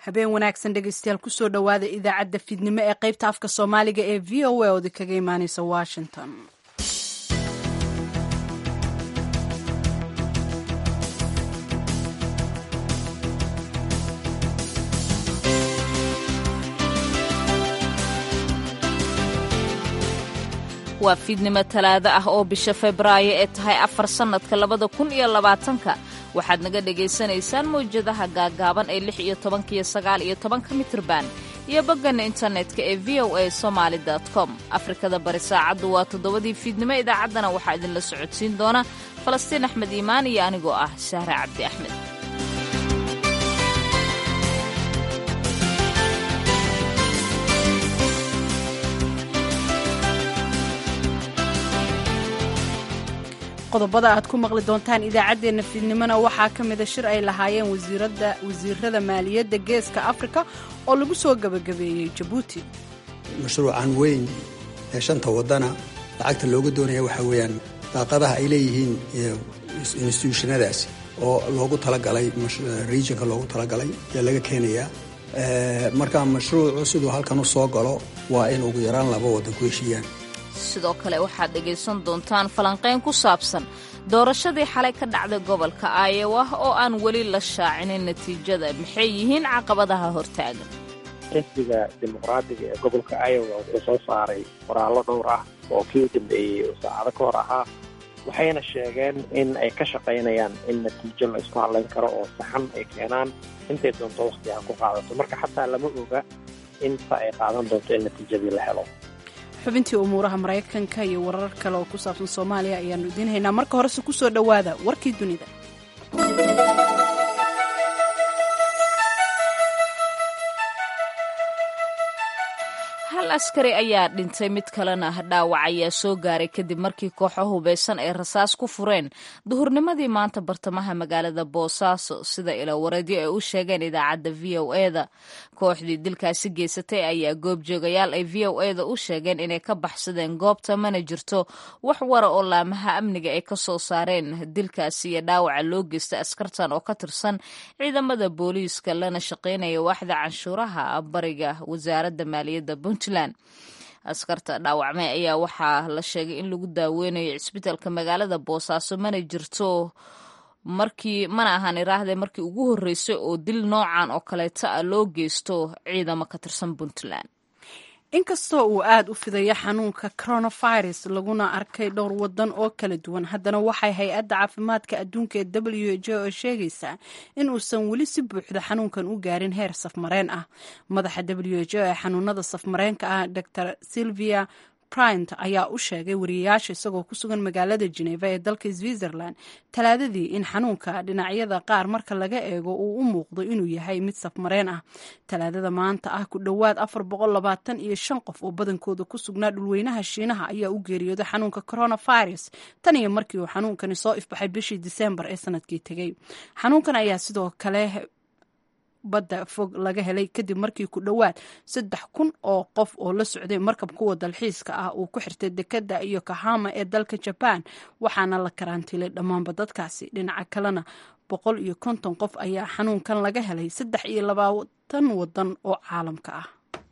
habeen wanaagsan dhegeystayaal kusoo dhowaada idaacadda fiidnimo ee qaybta afka soomaaliga ee v o a oodi kaga imaaneysa washington waa fiidnimo talaado ah oo bisha febraayo ee tahay afar sannadka labada kun iyo labaatanka waxaad naga dhagaysanaysaan mawjadaha gaaggaaban ee lix iyo tobanka iyo sagaal iyo tobanka mitirban iyo bogganna internetka ee v o a somaali com afrikada bari saacaddu waa toddobadii fiidnimo idaacaddana waxaa idinla socodsiin doona falastiin axmed iimaan iyo anigoo ah sahre cabdi axmed qodobada aad ku maqli doontaan idaacaddeenna fiidnimona waxaa ka mida shir ay lahaayeen wasiirada maaliyadda geeska afrika oo lagu soo gebagabeeyey jabuuti mashruucan weyn ee shanta wadana lacagta looga doonaya waxaa weeyaan daaqadaha ay leeyihiin instituushonadaasi oo loogu talagalay regionka loogu talagalay ayaa laga keenayaa marka mashruucu siduu halkan u soo galo waa in ugu yaraan laba waddan ku heshiiyaan sidoo kale waxaad dhegaysan doontaan falanqayn ku saabsan doorashadii xalay ka dhacday gobolka aayowa oo aan weli la shaacinin natiijada maxay yihiin caqabadaha hortaagan xisbiga dimuqraadiga ee gobolka iowa wuxuu soo saaray qoraallo dhowr ah oo kii u dambeeyey oo saacado ka hor ahaa waxayna sheegeen in ay ka shaqaynayaan in natiijo la isku hadlayn karo oo saxan ay keenaan intay doonto wakhti ha ku qaadato marka xataa lama oga inta ay qaadan doonto in natiijadii la helo xubintii umuuraha maraykanka iyo warar kale oo ku saabsan soomaaliya ayaanu idiin haynaa marka horese ku soo dhowaada warkii dunida hal askari ayaa dhintay mid kalena dhaawac ayaa soo gaaray kadib markii kooxo hubeysan ay rasaas ku fureen duhurnimadii maanta bartamaha magaalada boosaaso sida ilawareedyo ay u sheegeen idaacadda v o eda kooxdii dilkaasi geysatay ayaa goobjoogayaal ay v o eda u sheegeen inay ka baxsadeen goobta mana jirto wax wara oo laamaha amniga ay ka soo saareen dilkaasi iyo dhaawaca loo geystay askartan oo ka tirsan ciidamada booliiska lana shaqaynaya waaxda canshuuraha bariga wasaaradda maaliyadda puntland askarta dhaawacmay ayaa waxaa la sheegay in lagu daaweynayo cisbitaalka magaalada boosaaso mana jirto markii mana ahaan iraahde markii ugu horreysay oo dil noocan oo kaleeta ah loo geysto ciidamo ka tirsan puntland inkastoo uu aada u fidayo xanuunka coronavirus laguna arkay dhowr wadan oo kala duwan haddana waxay hay-adda caafimaadka adduunka ee w h oo sheegaysaa in uusan weli si buuxda xanuunkan u gaarin heer safmareen ah madaxa w h o ee xanuunada safmareenka ah dor silvia bryant ayaa u sheegay wariyayaasha isagoo ku sugan magaalada geneva ee dalka switzerland talaadadii in xanuunka dhinacyada qaar marka laga eego uu u muuqdo inuu yahay mid safmareen ah talaadada maanta ah ku dhowaad afar boqol labaatan iyo shan qof oo badankooda ku sugnaa dhulweynaha shiinaha ayaa u geeriyooday xanuunka coronavirus tan iyo markii uu xanuunkani soo ifbaxay bishii disembar ee sanadkii tegey xanuunkan ayaa sidoo kale badda fog laga helay kadib markii ku dhowaad saddex kun oo qof oo la socday markab kuwa dalxiiska ah uu ku xirtay dekadda iyo kahama ee dalka jabaan waxaana la karantiilay dhammaanba dadkaasi dhinaca kalena boqol iyo konton qof ayaa xanuunkan laga helay saddex iyo labaatan wadan oo caalamka ah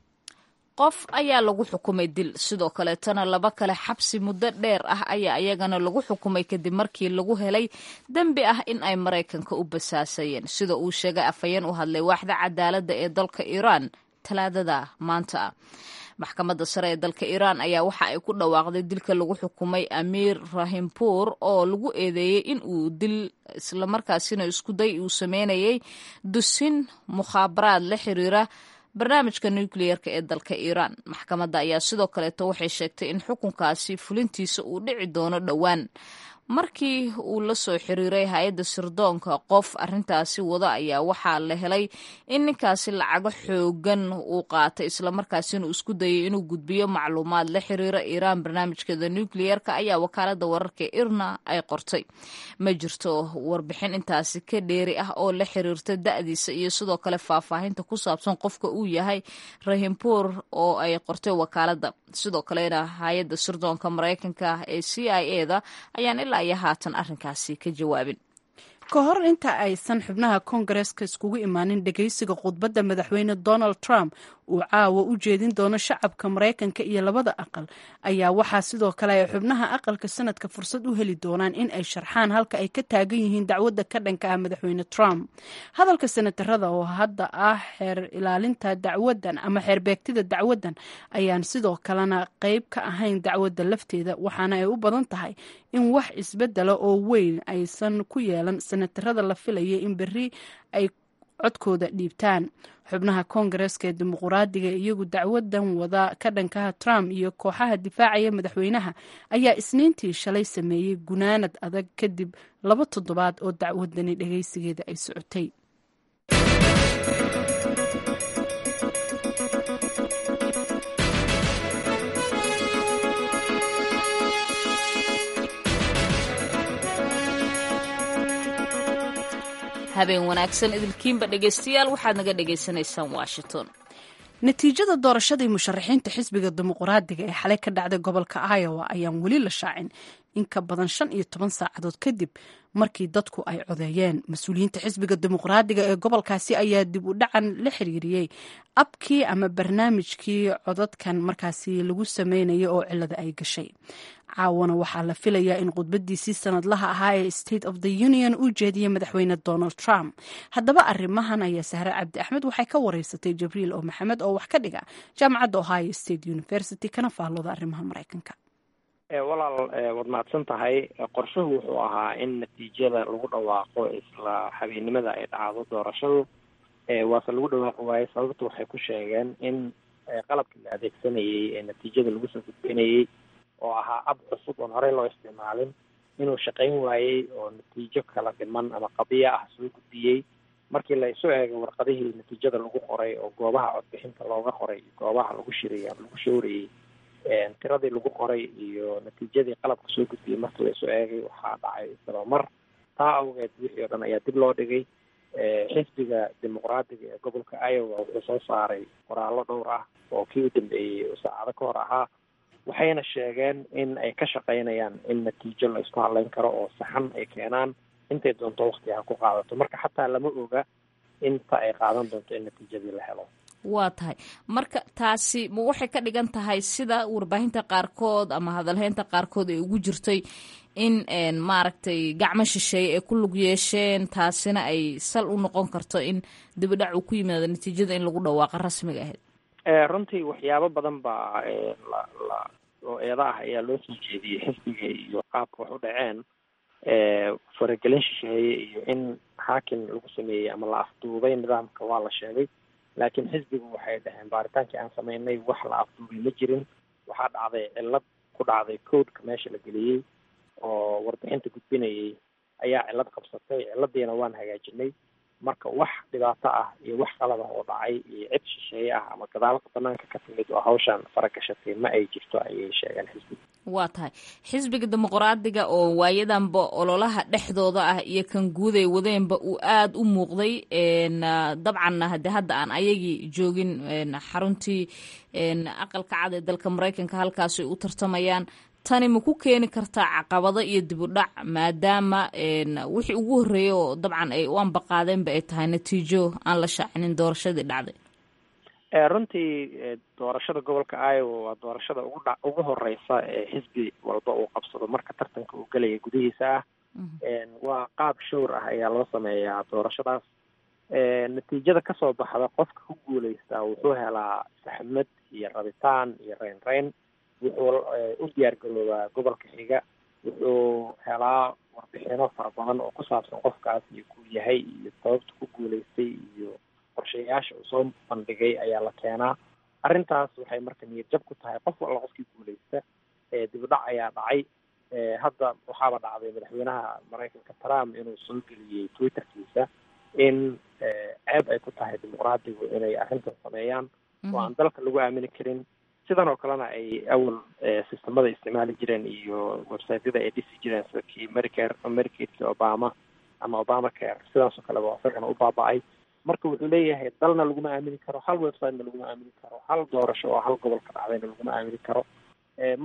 qof ayaa lagu xukumay dil sidoo kaleetana laba kale xabsi muddo dheer ah ayaa iyagana lagu xukumay kadib markii lagu helay dembi ah in ay maraykanka u basaasayeen sida uu sheegay afhayeen u hadlay waaxda cadaaladda ee dalka iiraan talaadada maanta ah maxkamadda sare ee dalka iiraan ayaa waxa ay ku dhawaaqday dilka lagu xukumay amiir rahimpuur oo lagu eedeeyey in uu dil islamarkaasina iskuday uu sameynayay dusin mukhaabaraad la xiriira barnaamijka nukliyeerka ee dalka iiraan maxkamadda ayaa sidoo kaleeto waxay sheegtay in xukunkaasi fulintiisa uu dhici doono dhowaan markii uu la soo xiriiray hay-adda sirdoonka qof arrintaasi wada ayaa waxaa la helay in ninkaasi lacago xoogan uu qaatay islamarkaasina uu isku dayay inuu gudbiyo macluumaad la xiriira iiraan barnaamijkeeda nukliyeerka ayaa wakaalada wararka irna ay qortay ma jirto warbixin intaasi ka dheeri ah oo la xiriirta da-diisa iyo sidoo kale faahfaahinta ku saabsan qofka uu yahay rahimpuur oo ay qortay wakaalada sidoo kalena hay-adda sirdoonka maraykanka ee c i e da ayaan ilaa iyo haatan arrinkaasi ka jawaabin ka hor inta aysan xubnaha koongareeska iskugu imaanin dhegeysiga khudbadda madaxweyne donald trump uu caawa u jeedin doono shacabka maraykanka iyo labada aqal ayaa waxaa sidoo kale ay xubnaha aqalka sanadka fursad u heli doonaan in ay sharxaan halka ay ka taagan yihiin dacwadda ka dhanka ah madaxweyne trump hadalka senatarada oo hadda ah xeer ilaalinta dacwadan ama xeer beegtida dacwadan ayaan sidoo kalena qeyb ka ahayn dacwadda lafteeda waxaana ay u badan tahay in wax isbedela oo weyn aysan ku yeelan senatarada la filaya in berri ay codkooda dhiibtaan xubnaha koongareeska ee dimuquraadiga iyagu dacwadan wada ka dhankaha trump iyo kooxaha difaacaya madaxweynaha ayaa isniintii shalay sameeyey gunaanad adag kadib laba toddobaad oo dacwadani dhageysigeeda ay socotay habeen wanaagsan idilkiinba dhegaystayaal waxaad naga dhagaysanaysaan washington natiijada doorashadii musharaxiinta xisbiga dimuquraadiga ee xalay ka dhacday gobolka iowa ayaan weli la shaacin in ka badan shan iyo toban saacadood kadib markii dadku ay codeeyeen mas-uuliyiinta xisbiga dimuqraadiga ee gobolkaasi ayaa dib u dhacan la xiriiriyey abkii ama barnaamijkii codadkan markaasi lagu sameynaya oo cilada ay gashay caawana waxaa la filayaa in khudbadiisii sanadlaha ahaa ee state of the union uu jeediyey madaxweyne donald trump haddaba arrimahan ayaa sahre cabdi axmed waxay ka wareysatay jibriil oo maxamed oo wax ka dhiga jaamacadda ohio state university kana faallooda arrimaha maraykanka walaal waad mahadsan tahay qorshuhu wuxuu ahaa in natiijada lagu dhawaaqo isla habeennimada ay dhacdo doorashadu waase lagu dhawaaqi waaye sababta waxay ku sheegeen in qalabkii la adeegsanayey ee natiijada lagu soo gudbinayey oo ahaa ab cusub oon horey loo isticmaalin inuu shaqayn waayey oo natiijo kala dhiman ama qabiya ah soo gudbiyey markii la isu eegay warqadihii natiijada lagu qoray oo goobaha codbixinta looga qoray goobaha lagu shirayay ama lagu shoorayey tiradii lagu qoray iyo natiijadii qalabka soo gudbiyey markii la isu eegay waxaa dhacay isdabamar taa awgeed wixii oo dhan ayaa dib loo dhigay xisbiga dimuqraadiga ee gobolka iowa wuxuu soo saaray qoraallo dhowr ah oo kii u dambeeyey oo saacado ka hor ahaa waxayna sheegeen in ay ka shaqaynayaan in natiijo la isku hadleyn karo oo saxan ay keenaan intay doonto wakti ha ku qaadato marka xataa lama oga inta ay qaadan doonto in natiijadii la helo waa tahay marka taasi ma waxay ka dhigan tahay sida warbaahinta qaarkood ama hadalheynta qaarkood ay ugu jirtay in maaragtay gacmo shisheeye ay ku lug yeesheen taasina ay sal u noqon karto in dibidhac uu ku yimaado natiijada in lagu dhawaaqa rasmiga ahayd runtii waxyaabo badan baa la la oo eeda ah ayaa loo soo jeediyey xisbiga iyo qaabka wax u dhaceen faragelin shisheeye iyo in xaakim lagu sameeyey ama la afduubay nidaamka waa la sheegay laakiin xisbigu waxay dhaheen baaritaankii aan sameynay wax la afduubay ma jirin waxaa dhacday cillad ku dhacday codeka meesha la geliyey oo warbixinta gudbinayay ayaa cillad qabsatay cilladiina waan hagaajinay marka wax dhibaato ah iyo wax qalab ah oo dhacay iyo cid shisheeye ah ama gadaalka banaanka ka timid oo hawshan faragashatay ma ay jirto ayay sheegeen xisbiga waa tahay xisbiga dimuqraadiga oo waayadanba ololaha dhexdooda ah iyo kan guud ay wadeenba uu aada u muuqday dabcanna hade hadda aan ayagii joogin xaruntii aqalka cad ee dalka maraykanka halkaas ay u tartamayaan tani ma ku keeni kartaa caqabado iyo dibudhac maadaama wixii ugu horreeyay oo dabcan ay u ambaqaadeenba ay tahay natiijo aan la shaacinin doorashadii dhacday runtii doorashada gobolka iowa waa doorashada ugu dha ugu horeysa ee xisbi walba uu qabsado marka tartanka uu gelaya gudihiisa ah waa qaab showr ah ayaa loo sameeyaa doorashadaas natiijada kasoo baxda qofka ku guuleystaa wuxuu helaa saxmad iyo rabitaan iyo reyn reyn wuxuu u diyaar garoobaa gobolka xiga wuxuu helaa warbixino fara badan oo ku saabsan qofkaas iyo kuu yahay iyo sababta ku guuleystay iyo qorshayaasha uu soo bandhigay ayaa la keenaa arrintaas waxay marka niyad jab ku tahay qof walla qofkii guuleysta dibudhac ayaa dhacay hadda waxaaba dhacday madaxweynaha maraykanka trump inuu soo geliyey twitterkiisa in ceeb ay ku tahay dimuqraadigu inay arrintan sameeyaan oo aan dalka lagu aamini karin sidan oo kalena ay awal sistamada isticmaali jireen iyo websiteyada ay dhisi jireen sida kii medicare medicadekii obama ama obama care sidaas oo kaleba isagana u baaba-ay marka wuxuu leeyahay dalna laguma aamini karo hal websitena laguma aamini karo hal doorasho oo hal gobol ka dhacdayna laguma aamini karo marka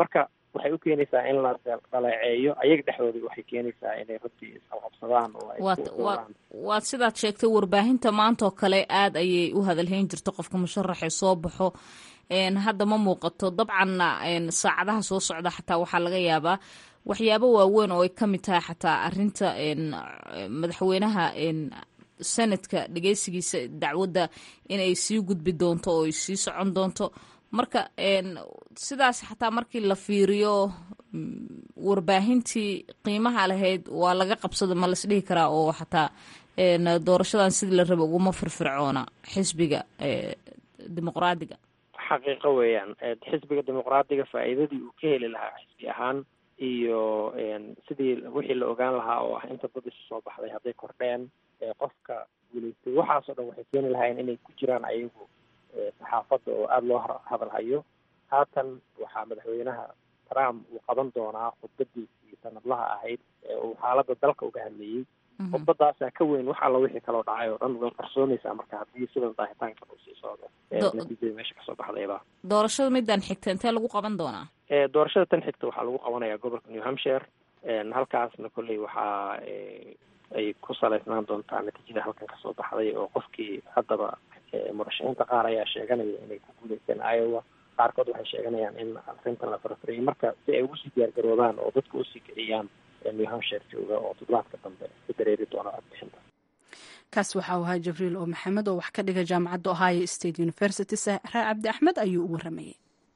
waxay u keenaysaa in la dhaleeceeyo ayaga dhexdooda waxay keenaysaa inay runtii isqabqabsadaan oo ay waad sidaad sheegtay warbaahinta maanta oo kale aada ayay u hadalhayn jirto qofka musharaxee soo baxo hadda ma muuqato dabcanna saacadaha soo socda xataa waxaa laga yaabaa waxyaabo waaweyn oo ay ka mid tahay xataa arinta madaxweynaha sanadka dhegeysigiisa dacwadda inay sii gudbi doonto oo ay sii socon doonto marka sidaas xataa markii la fiiriyo warbaahintii qiimaha lahayd waa laga qabsada ma las dhihi karaa oo xataa doorashadan sidii la raba uguma firfircoona xisbiga dimuqraadiga xaqiiqo weeyaan xisbiga dimuqraadiga faa'iidadii uu ka heli lahaa xisbi ahaan iyo sidii wixii la ogaan lahaa oo ah inta dad isu soo baxday hadday kordheen qofka guulaystay waxaasoo dhan waxay keeni lahaayeen inay ku jiraan ayagu saxaafadda oo aada loo hadalhayo haatan waxaa madaxweynaha trump uu qaban doonaa khudbadiisii sanadlaha ahayd ee uu xaaladda dalka uga hadlayey khudbadaasaa ka weyn wax alla wixii kaloo dhacay oo dhan way qarsoonaysaa marka haddii sidan daahitaankan uu sii socdo natiijada meesha kasoo baxdayba doorashada midaan xigta intee lagu qaban doonaa doorashada tan xigta waxaa lagu qabanayaa gobolka new hampshire halkaasna kolley waxaa ay ku salaysnaan doontaa natiijada halkan kasoo baxday oo qofkii haddaba murashaxiinta qaar ayaa sheeganaya inay ku guuleysteen iowa qaarkood waxay sheeganayaan in arrintan la farfariyay marka si ay ugu sii diyaargaroobaan oo dadka usii kiciyaan new hampshire jooga oo toddobaadka dambe ku dareeri doona codbixinta kaas waxa uu ahaa jibriil oo maxamed oo wax ka dhiga jaamacadda ohio state university sahraa cabdi axmed ayuu u waramayay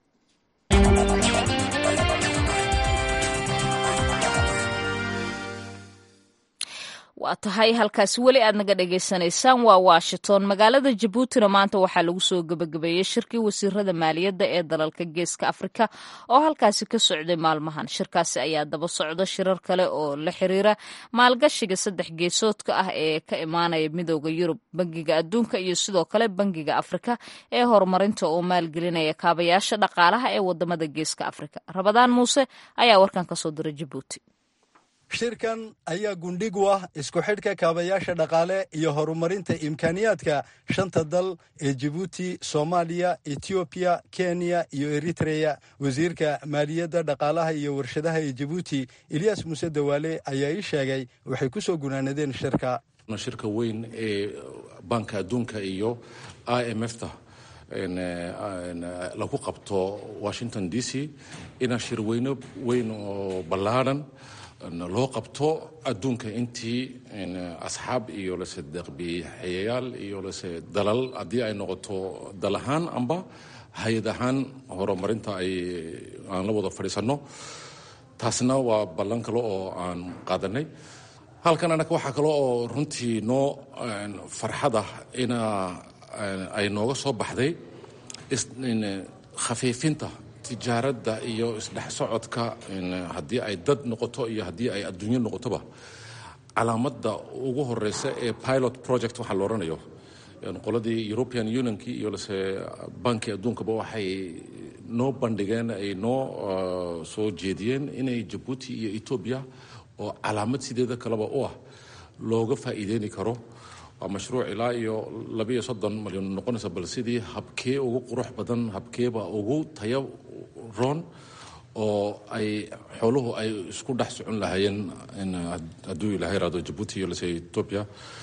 waa tahay halkaasi weli aad naga dhagaysanaysaan waa washington magaalada jabuutina maanta waxaa lagu soo gebagabeeyey shirkii wasiirada maaliyadda ee dalalka geeska afrika oo halkaasi ka socday maalmahan shirkaasi ayaa daba socda shirar kale oo la xiriira maalgashiga saddex geesoodka ah ee ka imaanaya midooda yurub bangiga adduunka iyo sidoo kale bangiga afrika ee horumarinta oo maalgelinaya kaabayaasha dhaqaalaha ee wadamada geeska afrika rabadaan muuse ayaa warkan kasoo diray jabuuti shirkan ayaa gundhig u ah isku xidhka kaabayaasha dhaqaale iyo horumarinta imkaaniyaadka shanta dal ee jibuuti soomaaliya etoobiya kenya iyo eritreya wasiirka maaliyadda dhaqaalaha iyo warshadaha ee jibuuti eliyas muuse dawaale ayaa ii sheegay waxay ku soo gunaanadeen shirka shirka weyn ee banka adduunka iyo i m f ta lagu qabto washington d c ina shirweyno weyn oo ballaadhan loo qabto adduunka intii asxaab iyo lase deeqbiixeyayaal iyo lase dalal haddii ay noqoto dal ahaan amba hay-ad ahaan horumarinta ay aan la wada fadhiisanno taasna waa ballan kale oo aan qaadanay halkan annaga waxaa kale oo runtii noo farxada ina ay nooga soo baxday khafiifinta tijaaradda iyo isdhex socodka haddii ay dad noqoto iyo haddii ay adduunyo noqotoba calaamadda ugu horeysa ee pilot project waxaa la odhanayo qoladii european unionki iyo lase banki adduunkaba waxay noo bandhigeen ay noo soo jeediyeen inay jabuuti iyo etoobiya oo calaamad sideeda kaleba u ah looga faa'iideyni karo waa mashruuc ilaa iyo labiiyo soddon malyan noqonaysa bal sidii habkee ugu qurux badan habkeeba ugu tayo roon oo ay xooluhu ay isku dhex socon lahaayeen hadduu ilahay raado jabuuti iyo lase etoobiya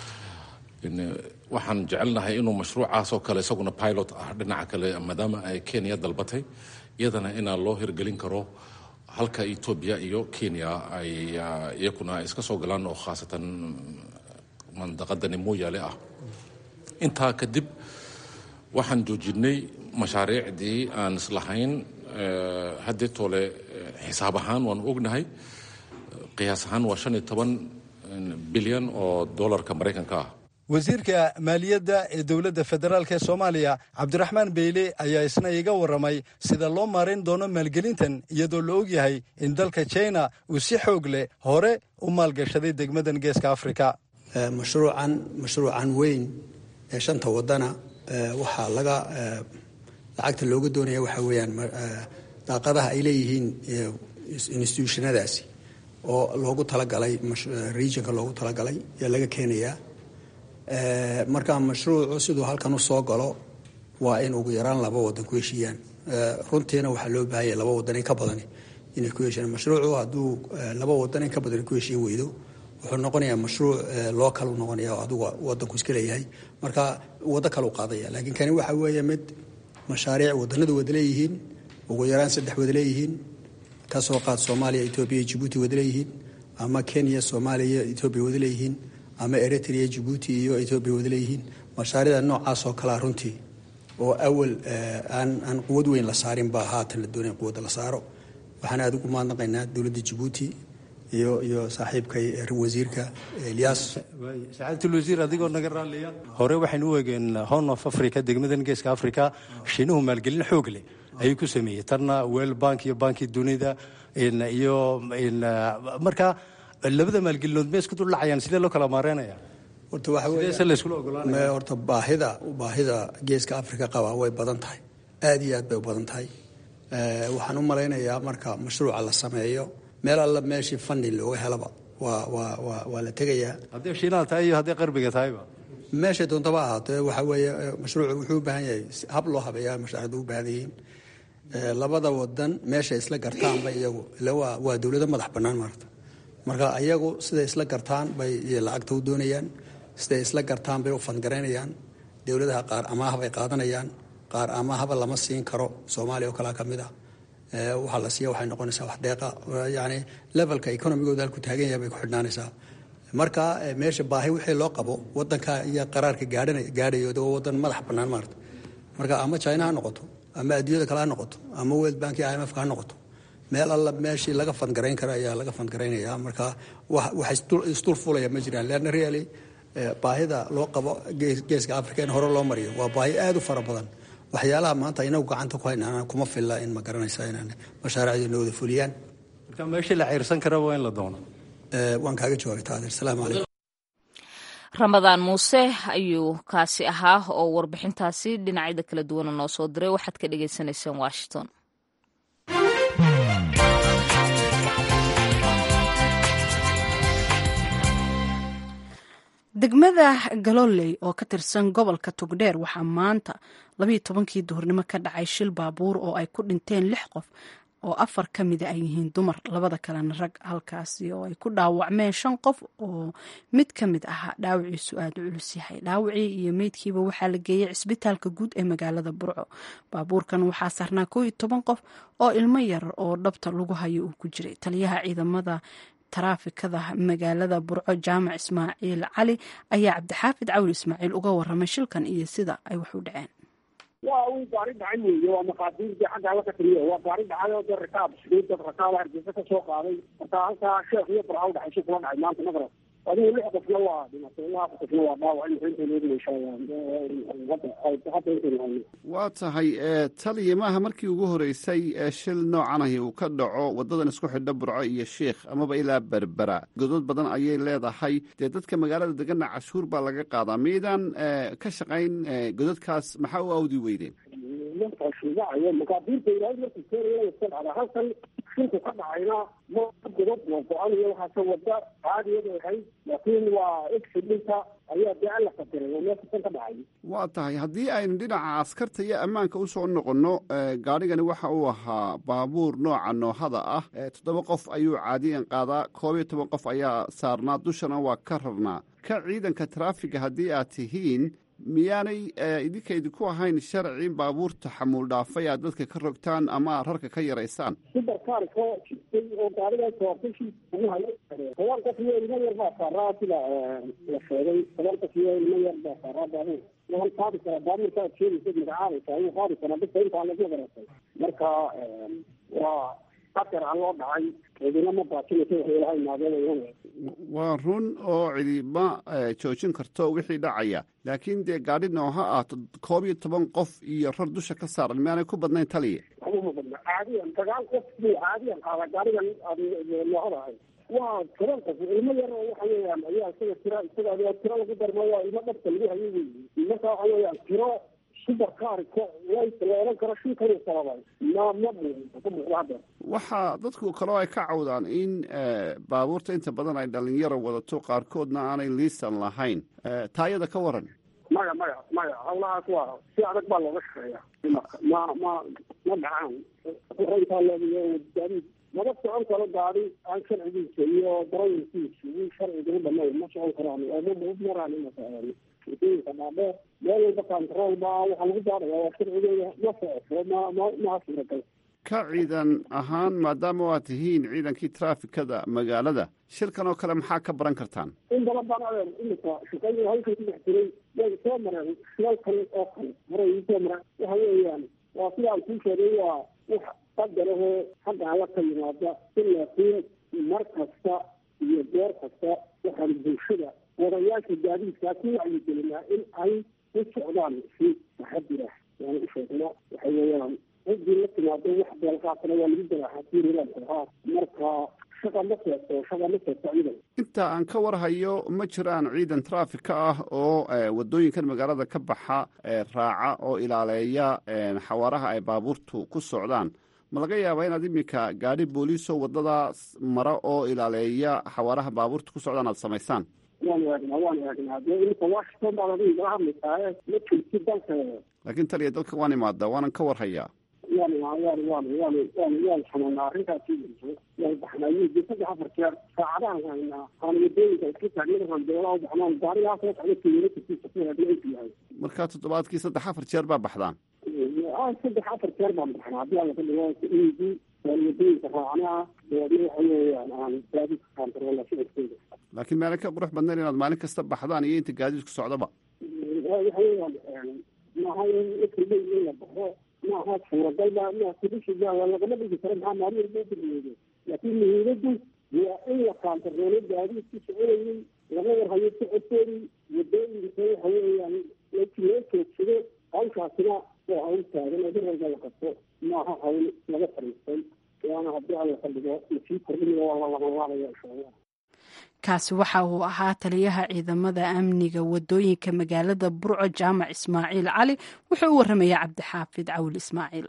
waxaan jecelnahay inuu mashruucaasoo kale isaguna pilot ah dhinaca kale maadaama ay kenya dalbatay iyadana inaa loo hirgelin karo halka etoobiya iyo kenya ay iyakuna iska soo galaan oo khaasatan mandaqadani mooyaale ah intaa kadib waxaan joojinay mashaariicdii aan islahayn haddii toole xisaab ahaan waanu ognahay qiyaas ahaan waa shan iyo toban bilyan oo dollarka maraykanka ah wasiirka maaliyadda ee dowladda federaalk ee soomaaliya cabdiraxmaan beyle ayaa isna iga warramay sida loo maarayn doono maalgelintan iyadoo la ogyahay in dalka china uu si xoog leh hore u maalgashaday degmadan geeska afrika mashruucan mashruucan weyn ee shanta wadana waxaa laga lacagta looga doonaya waxaa weeyaan daaqadaha ay leeyihiin institutionadaasi oo loogu talagalay regionka loogu talagalay ayaa laga keenayaa marka mashruucu siduu halkan u soo galo waa in ugu yaraan laba wadan ku heshiiyaan runtiina waxaa loo baahanya laba wadan in ka badani inay ku heshiiyaan mashruucu hadduu laba wadan in ka badan ku heshiin weydo wuxuu noqonayaa mashruuc loo kalu noqonaya oo adigu wadanku iska leeyahay marka waddo kale u qaadaya laakiin kani waxa weeye mid mashaariic wadanadu wada leeyihiin ugu yaraan saddex wada leeyihiin kasoo qaad soomaaliya etoobiya jibuuti wada leeyihiin ama kenya soomaaliya etoobiya wada leeyihiin ama eritrea jibuuti iyo etoobiya wada leeyihiin mashaariicda noocaas oo kalea runtii oo awal aan aan quwad weyn la saarin baa haatan la doonaya quwadda la saaro waxaan aada ugu mahadnaqaynaa dowladda jibuuti iyo iyo saaxiibkay wasiirka elyaas sacaadatul-wasiir adigoo naga raaliya hore waxaynu u eegeen horn of africa degmadan geeska africa shiinuhu maalgelin xoog leh ayuu ku sameeyey tanna wel bank iyo banki dunida iyo marka labada maalgelinood ma isku duldhacayaan sidee loo kala maareynaya horta waxa weeye horta baahida baahida geeska africa qaba way badan tahay aada iyo aad bay u badan tahay waxaan u malaynayaa marka mashruuca la sameeyo meel alla meeshii funding looga helaba waa waa waa waa la tegayaa haddii shiinaha tahay iyo haddii qarbiga tahayba meeshay doontaba ahaatee waxa weeye mashruucu wuxuu u baahan yahay hab loo habeeyaa mashaariicdu u baahan yihiin labada wadan meeshay isla gartaanba iyagu ila waa waa dowlado madax bannaan maarta marka iyagu siday isla gartaan bay lacagta u doonayaan siday isla gartaan bay u fangaraynayaan dowladaha qaar amaah bay qaadanayaan qaar amaahaba lama siin karo soomaaliya oo kalea ka mid ah waxaa la siiya waxay noqonaysaa wax deeqa yani levelka economigooda halku taagan yahay bay ku xidhnaanaysaa marka meesha baahi wixii loo qabo wadanka iyo qaraarka gaadhayo waa wadan madax bannaan maarta marka ama china ha noqoto ama adduunyada kale ha noqoto ama world bank iyo imf ha noqoto meel alla meeshii laga fandgarayn kara ayaa laga fandgaraynaya marka wax isdul fulaya ma jiraan leanna really baahida loo qabo geeska africa in hore loo mariyo waa baahi aada u fara badan waxyaalaha maanta inagu gacanta ku haynaan kuma filla in ma garanaysa inaan mashaariicdeena wada fuliyaan marka meeshii la ciirsan kara waa in la doono waan kaaga jawaabay taadir salaamu calaykum ramadaan muuse ayuu kaasi ahaa oo warbixintaasi dhinacyada kala duwana noo soo diray waxaad ka dhagaysanayseen washington degmada galoley oo ka tirsan gobolka togdheer waxaa maanta labayo tobankii duhurnimo ka dhacay shil baabuur oo ay ku dhinteen lix qof oo afar ka mida ay yihiin dumar labada kalena rag halkaasi oo ay ku dhaawacmeen shan qof oo mid ka mid ahaa dhaawiciisu aada u culus yahay dhaawacii iyo meydkiiba waxaa la geeyey cisbitaalka guud ee magaalada burco baabuurkan waxaa saarnaa koo iyo toban qof oo ilmo yar oo dhabta lagu hayo uu ku jiray taliyaha ciidamada taraafikada magaalada burco jaamac ismaaciil cali ayaa cabdixaafid cawli ismaaciil uga waramay shilkan iyo sida ay wax u dhaceen waa uu gaari dhacay weeye waa maqaadiirtii xagga alla ka taliya waa gaari dhacay oo dee rakaab sideed dad rakaaba hargeysa ka soo qaaday marka halkaa sheekh iyo burca u dhexaysa kula dhacay maanta maqrab adigu lix qofna waa dhimatay ilaa afar qofna waa dhaawac imika intaynu eegnaysha hadda intaynu hayno waa tahay taliya maaha markii ugu horeysay shil noocan ahi uu ka dhaco wadadan isku xidha burco iyo sheikh amaba ilaa berbera godood badan ayay leedahay dee dadka magaalada degana cashuur baa laga qaadaa miydaan ka shaqayn gododkaas maxaa u awdi weydeen shuubacayo maqaadiirta ilaahay markuu keenaya iska dhacda halkan shinku ka dhacayna ma godob waa go-an iyo waxaase wada caadiyada ahayd laakiin waa exidinta ayaa dee alla qadiray oo meesha kan ka dhacay waa tahay haddii aynu dhinaca askarta iyo ammaanka usoo noqonno gaadhigani waxa uu ahaa baabuur nooca noohada ah toddoba qof ayuu caadiyan qaadaa koob iyo toban qof ayaa saarnaa dushana waa ka rarnaa ka ciidanka taraafiga haddii aad tihiin miyaanay idinka idinku ahayn sharci baabuurta xamuul dhaafay aad dadka ka rogtaan ama aad rarka ka yaraysaan sibarkaarka jistay oo gaariga toortashi ugu hayo toban qof iyo ilmo yar baa saaraa sida la sheegay toban qof iyo ilmo yar baa saaraa baabuur waan qaadi karaa baabuurka aad sheegaysa magacaabaysa ayuu qaadi karaa dadka intaa lagu garatay marka waa qatar a loo dhacay cidina ma baajinaysa waxay ilaha imaadeen waa run oo cidi ma joojin karto wixii dhacaya laakiin dee gaadhi nooha ah koob iyo toban qof iyo rar dusha ka saaran miaanay ku badnayn taliya uma badna caadiyan sagaal qof buu caadiyan qaada gaarigan noohada ahay waa toban qof ilmo yar oo waxa weeyaan ayaa isaga tira isaga ayaa tiro lagu darma waa ilmo dhabka lagu hayo wey marka waxa weeyaan tiro subarkaarka waysa la odhan karo shilkan sababay ma ma ka muuqda hadda waxaa dadku kaloo ay ka cawdaan in baabuurta inta badan ay dhalinyaro wadato qaarkoodna aanay liisan lahayn taayada ka waran maya maya maya hawlahaas waa si adag baa looga shaqeeya ma ma ma dhacaan intaa leedayo gaadiid lama socon karo gaadi aan sharcigiisa iyo darawalkiisa in sharciga u dhamayn ma socon karaan oo ma maraan wadooyinka dhaadheer meel walba kantarool ba waxaa lagu baaraya waa sharcigeeda ma socoto ma ma maha suuragal ka ciidan ahaan maadaama waa tihiin ciidankii traafikada magaalada shilkan oo kale maxaa ka baran kartaan in badan baan adeer imika shaqadii halkan ku dhex jiray way soo mareen shilal kale oo kale horay ii soo mareen waxa weeyaan waa sida aan kuu sheegay waa wax qadarahoo xagga alla ka yimaada in laakiin mar kasta iyo goor kasta waxaan bulshada wadayaasha gaadiidkaa ku wacyigelinaa in ay u socdaan si taxadir ah waan u sheegna waxa weeyaan ciddii la timaado wax beelqaatana waa lagu daraaxaa tiirilaankaa marka shaqa ma seegto shaqa ma seegto ciidan inta aan ka warhayo ma jiraan ciidan traafika ah oo wadooyinkan magaalada ka baxa raaca oo ilaaleeya xawaaraha ay baabuurtu ku socdaan ma laga yaabaa inaad iminka gaadhi booliisoo wadadaas mara oo ilaaleeya xawaaraha baabuurta ku socdaan aad samaysaan waan eegnaa waan eegnaa dee imika washington baad adiga igala hadlaysaaye ma jirti dalka laakiin taliya dalka waan imaadaa waanan ka warhayaa waan waan waan waan waan waan xanuunaa arrintaasi waan baxnaa wiigi saddex afar jeer saacadahan haynaa aan wadooyinka iska taagnada randeelaa u baxnaan gaarigaa soo socda kilomitarkiisa ku hadlaysu yahay markaa toddobaadkii saddex afar jeer baa baxdaan saddex afar jeer baan baxnaa haddii aan laga dhigo wiigi waan wadooyinka raacnaa dabeedna waxa weeyaan aan gaadiidka kaantaroola socodkooda laakiin meela ka qurux badnayn inaad maalin kasta baxdaan iyo inta gaadiidku socdaba waxa weeyaan maaha ifribay in la baxo maaha suuragalba ma kudishiga lagama dhigi karo maxaa maalin walba udirmeedo laakiin muhiimadu waa in la kaantaroolo gaadiidku soconayay laga warhayo socodkoodii wadooyinka waxa weeyaan loo joogsado hawshaasina waa hawl taagan oo daralka la qabto maaha hawl laga fariistay waana haddii alla ka dhigo lasii kordhinayo waa la labanlaabaya insha allah kaasi waxa uu ahaa taliyaha ciidamada amniga wadooyinka magaalada burco jaamac ismaaciil cali wuxuu u warramaya cabdixaafid cawil ismaaciil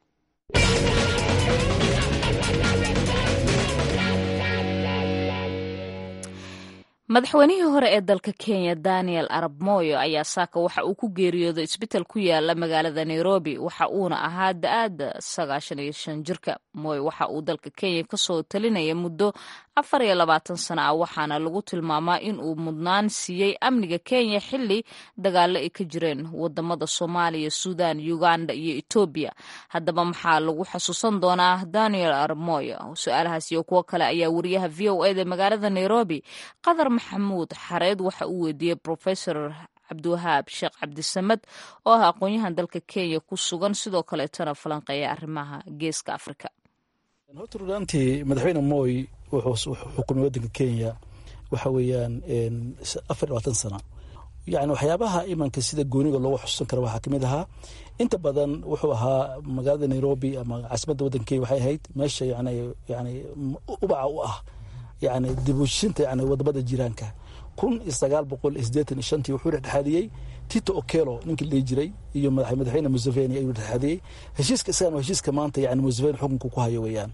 madaxweynihii hore ee dalka kenya daniel arab moyo ayaa saaka waxa uu ku geeriyooday isbital ku yaala magaalada nairobi waxa uuna ahaa da-aada sagaashan iyo shan jirka moy waxa uu dalka kenya kasoo talinaya muddo afar iyo labaatan sano ah waxaana lagu tilmaamaa in uu mudnaan siiyey amniga kenya xili dagaalo ay ka jireen wadamada soomaaliya suudan uganda iyo etoobiya haddaba maxaa lagu xasuusan doonaa daniel arab moyo su-aalahaas iyo kuwo kale ayaa wariyaha v o eda magaalada nairobi qadar maxamuud xareed waxa uu weydiiyey profesor cabdiwahaab sheekh cabdisamed oo ah aqoon-yahan dalka kenya ku sugan sidoo kaleetana falanqeeya arrimaha geeska afrika horta runaantii madaxweyne moy wuxuu xukumay waddanka kenya waxa weeyaan afar labaatan sana yani waxyaabaha imanka sida gooniga loogu xusuusan kara waxaa kamid ahaa inta badan wuxuu ahaa magaalada nairobi ama caasimadda waddanka kenya waxay ahayd meesha yani yani ubaca u ah yani dibushinta yani wadamada jiraanka kun iyo sagaal boqol iyo sideetan iyo shantii wuxuu dhexdhexaadiyey tito okelo ninkii la dhihi jiray iyo madaxweyne museveni ayuu dhexdhexaadiyey heshiiska isagan waa heshiiska maanta yani museveni xukunka ku hayo weeyaan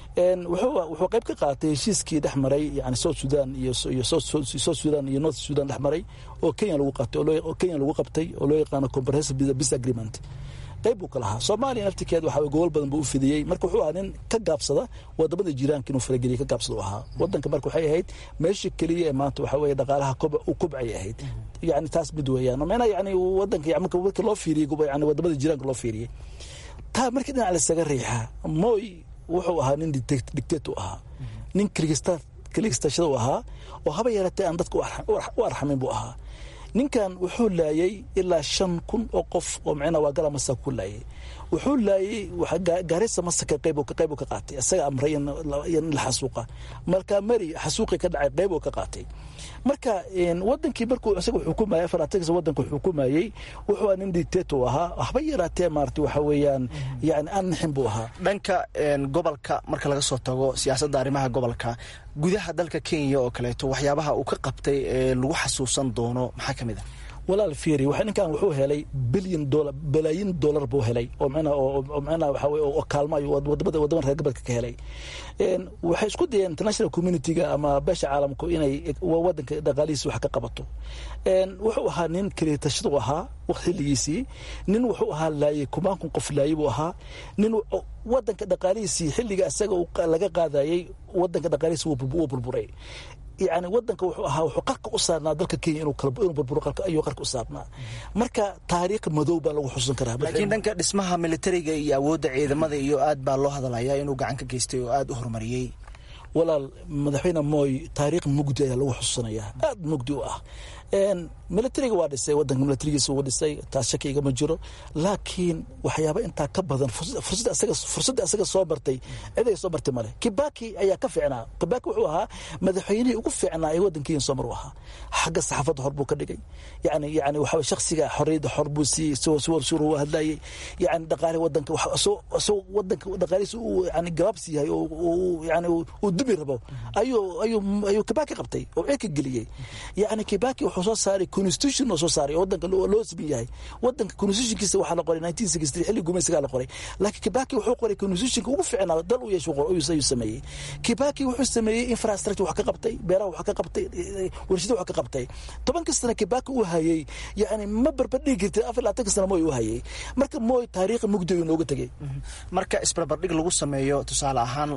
wuxuu qayb ka qaatay heshiiskii dhex maray yani south sudan iyo south sudan iyo north sudan dhex maray oo kenya lagu qabtay oo kenya lagu qabtay oo loo yaqaano comprehensive peace agreement qayb buu ka lahaa soomaaliya naftirkeed waxa gobol badan buu u fidiyey marka wuxuu ahaa nin ka gaabsada wadamada jiraanka inuu farageliya ka gaabsada u ahaa wadanka marka waxay ahayd meesha keliya ee maanta waxa weeye dhaqaalaha u kobcay ahayd yani taas mid weeyaan meena yani wadanka marka marka loo fiiriyey yani wadamada jiraanka loo fiiriyey taa markii dhinac lasaga riixa moy wuxuu ahaa nin dictator ahaa nin kaligistashada u ahaa oo haba yaratee aan dadka u arxamin buu ahaa ninkan wuxuu laayay ilaa shan kun oo qof oo micna waa gala masa ku laayay wuxuu laayay gaarisa masaka qayb qayb ka qaatay isaga amray in la xasuuqa marka mari xasuuqi ka dhacay qayb ka qaatay marka wadankii markuu isaga xukumayay farantiga wadanka xukumayay wuxuu nin dictator ahaa waxba yaraatee maarata waxa weeyaan yani aan nixin buu ahaa dhanka gobolka marka laga soo tago siyaasadda arrimaha gobolka gudaha dalka kenya oo kaleeto waxyaabaha uu ka qabtay ee lagu xasuusan doono maxaa ka mid ah walaal fiiri waxa ninkan wuxuu helay bilyan dolar balaayin dollar buu helay oo macnaha oo macnaha waxa weye oo kaalmo ayuu wadamada wadamada reer galbeedka ka helay waxay isku dayeen international communityga ama beesha caalamku inay wadanka dhaqaalihiisa wax ka qabato wuxuu ahaa nin kaliitashadu ahaa xilligiisii nin wuxuu ahaa laayey kumaankun qof laayey buu ahaa nin wadanka dhaqaalihiisii xilliga isaga laga qaadayey wadanka dhaqaalihiisi wuu burburay yani wadanka wuxuu ahaa wuxuu qarka u saarnaa dalka kenya inuu burburo ayuu qarka u saarnaa marka taariikh madow baa lagu xusuusan karaa laakiin dhanka dhismaha militariga iyo awoodda ciidamada iyo aad baa loo hadalaya inuu gacan ka geystay oo aad u horumariyey walaal madaxweyne mooy taariikh mugdi ayaa lagu xusuusanayaa aad mugdi u ah militariga waa dhisay wadanka militarigiisa wuu dhisay taas shaki igama jiro laakiin waxyaaba intaa ka badan fursadda asaga soo martay ciday soo martay male kibaki ayaa ka fiicnaa kibaki wuxuu ahaa madaxweynihii ugu fiicnaa ee wadankiina soo mar u ahaa xagga saxaafadda hor buu ka dhigay yani yani waxa shaksiga xorriyadda xor buu siiyey siwar u hadlayay yani dhaqaale wadanka isagoo wadanka dhaqaalihiisa uu yani gabaabsi yahay oo yani uu dubi rabo ayuu ayuu ayuu kibaki qabtay oo cirka geliyey yani kibaki wuxuu soo saaray constitution oo soo saaray oo wadanka loo siman yahay wadanka constitutionkiisa waxaa la qoray nineteen sixty xilli gumaysigaa la qoray laakiin kibaki wuxuu qoray constitutionka ugu fiicnaa dal u yeesho ayuu sameeyey kibaki wuxuu sameeyey infrastructure wax ka qabtay beeraha wax ka qabtay warshada wax ka qabtay tobanka sana kibaki uu hayey yani ma barbardhigi kartid afar labaatanka sana mooy uu hayey marka mooy taariikha mugdi ayuu nooga tegey marka isbarbardhig lagu sameeyo tusaale ahaan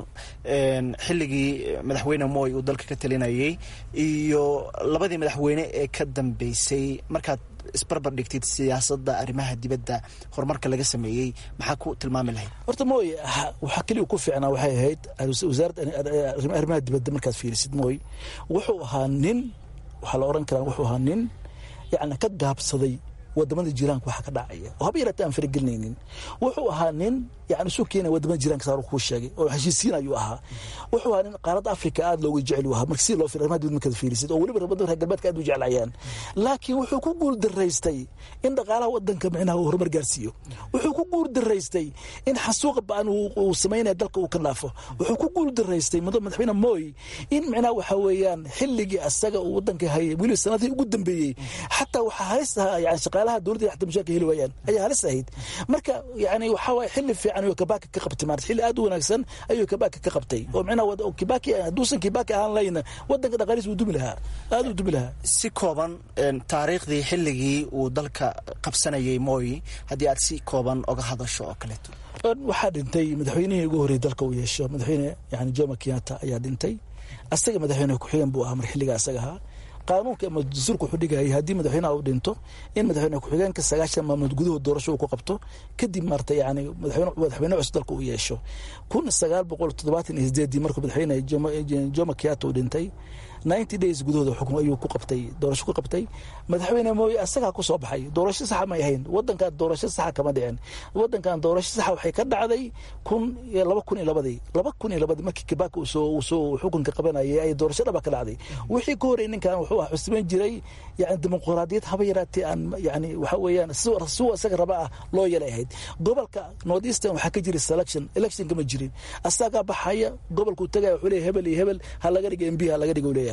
xilligii madaxweyne mooy uu dalka ka talinayey iyo labadii madaxweyne ee ka dambeysay markaad isbarbar dhigtid siyaasadda arrimaha dibadda horumarka laga sameeyey maxaa ku tilmaami lahayd horta mooy waxaa keliya ku fiicnaa waxay ahayd wasaaradda arrimaha dibadda markaad fiirisid mooy wuxuu ahaa nin waxaa la oran karaa wuxuu ahaa nin yacni ka gaabsaday wadamada jiraanka waxa ka dhacaya oo haba yaraatee aan faragelinaynin wuxuu ahaa nin yani isu keenaya wadamada jiraanka saar kuu sheegay oo heshiisiin ayuu ahaa wuxuu ahaa nin qaaradda afrika aad looga jecel ahaa marka si loo fir arrimaha dibad markaad fiirisid oo weliba rabada reer galbeedka aad u jeclayaan laakiin wuxuu ku guul daraystay in dhaqaalaha wadanka micnaha uu horumar gaarsiiyo wuxuu ku guul daraystay in xasuuqa ba'an uu samaynaya dalka uu ka dhaafo wuxuu ku guul daraystay madaxweyne mooy in micnaha waxa weeyaan xilligii asaga uu wadanka hayay weliba sanadihii ugu dambeeyey xataa waxaa halis ahaa yani shaqaalaha dowladda xataa mushaarka heli waayaan ayaa halis ahayd marka yani waxaa waaye xilli fiican ayuu kabaki ka qabtay maarata xilli aad u wanaagsan ayuu kabaki ka qabtay oo micnaha kibaki hadduusan kibaki ahaan layna wadanka dhaqaalihiis wuu dumi lahaa aad uu dumi lahaa si kooban taariikhdii xilligii uu dalka qabsanayay mooy haddii aad si kooban oga hadasho oo kaleeto waxaa dhintay madaxweynihii ugu horreeyey dalka uu yeesho madaxweyne yani jomo kenyatta ayaa dhintay asaga madaxweyne ku-xigeen buu ahaa mar xilliga asaga ahaa qaanuunka ama dastuurka wuxuu dhigayay haddii madaxweynaha uu dhinto in madaxweyne ku-xigeenka sagaashan maalmood gudahood doorasho uu ku qabto kadib maarta yani madaxweyne cusub dalka uu yeesho kun sagaal boqol toddobaatan iyo sideedii markuu madaxweyne jomo kenyatta uu dhintay ninety days gudahooda xukun ayuu ku qabtay doorasho ku qabtay madaxweyne mooye asagaa ku soo baxay doorasho saxa may ahayn wadankan doorasho saxa kama dhicin wadankan doorasho saxa waxay ka dhacday kun laba kun iyo labadii laba kun iyo labadii markii kibaki uu soo soo xukunka qabanayay ay doorasho dhaba ka dhacday wixii ka horreeyay ninkan wuxuu ah xusiman jiray yani dimuqraadiyad haba yaraatee aan yani waxa weeyaan si isaga raba ah loo yelay ahayd gobolka north eastern waxaa ka jiray selection election kama jirin asagaa baxaya gobolkuu tagaya wuxuu leeyahay hebel iyo hebel ha laga dhiga mb ha laga dhiga uu leeyahay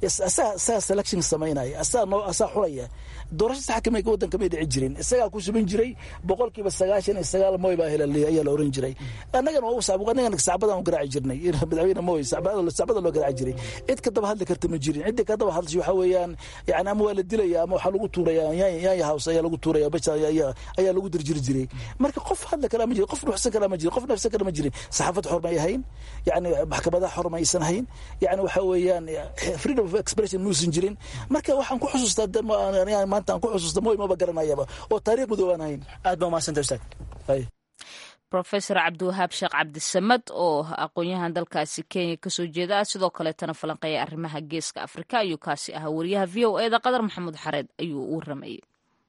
asagaa selection samaynaya asaa xulaya doorasho sax kama wadan kamay dhici jirin isagaa ku suban jiray boqolkiiba sagaashan iyo sagaal mooy baa hela ayaa la oran jiray annagana annagana sacbadan u garaaci jirnay madaxweyne mooy sacbada loo garaaci jiray cid ka daba hadli karta ma jirin cidda ka daba hadlasha waxaa weeyaan yani ama waa la dilaya ama waxaa lagu tuuraya yaanya house ayaa lagu tuuraya basha ayaa lagu dirjiri jiray marka qof hadli karaa ma jirin qof dhuxsan karaa ma jirin qof nafsan karaa ma jirin saxaafad xor may ahayn yani maxkamadaha xor maysan hayn yani waxaa weeyaan freedom of expression muusan jirin marka waxaan ku xusuustaa maanta aan ku xusuusta mooy maba garanayaba oo taariikh madow aan hayn aad baa umahadsanta ustaad rofesor cabdiwahaab sheekh cabdisamad oo aqoon-yahan dalkaasi kenya kasoo jeeda sidoo kaleetana falanqeeya arrimaha geeska afrika ayuu kaasi ahaa wariyaha v o eda qadar maxamuud xareed ayuu u waramayey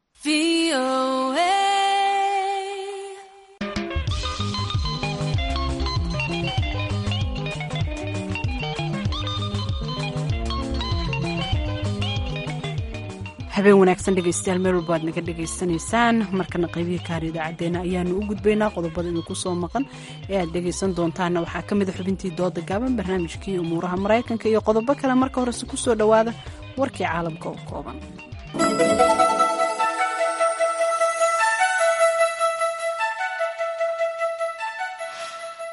habeen wanaagsan dhegeystayaal meel walba aad naga dhegaysanaysaan markana qaybihii kaar idaacadeena ayaanu u gudbaynaa qodobada idinku soo maqan ee aad dhegaysan doontaana waxaa ka mida xubintii dooda gaaban barnaamijkii umuuraha maraykanka iyo qodobo kale marka horese ku soo dhowaada warkii caalamka oo kooban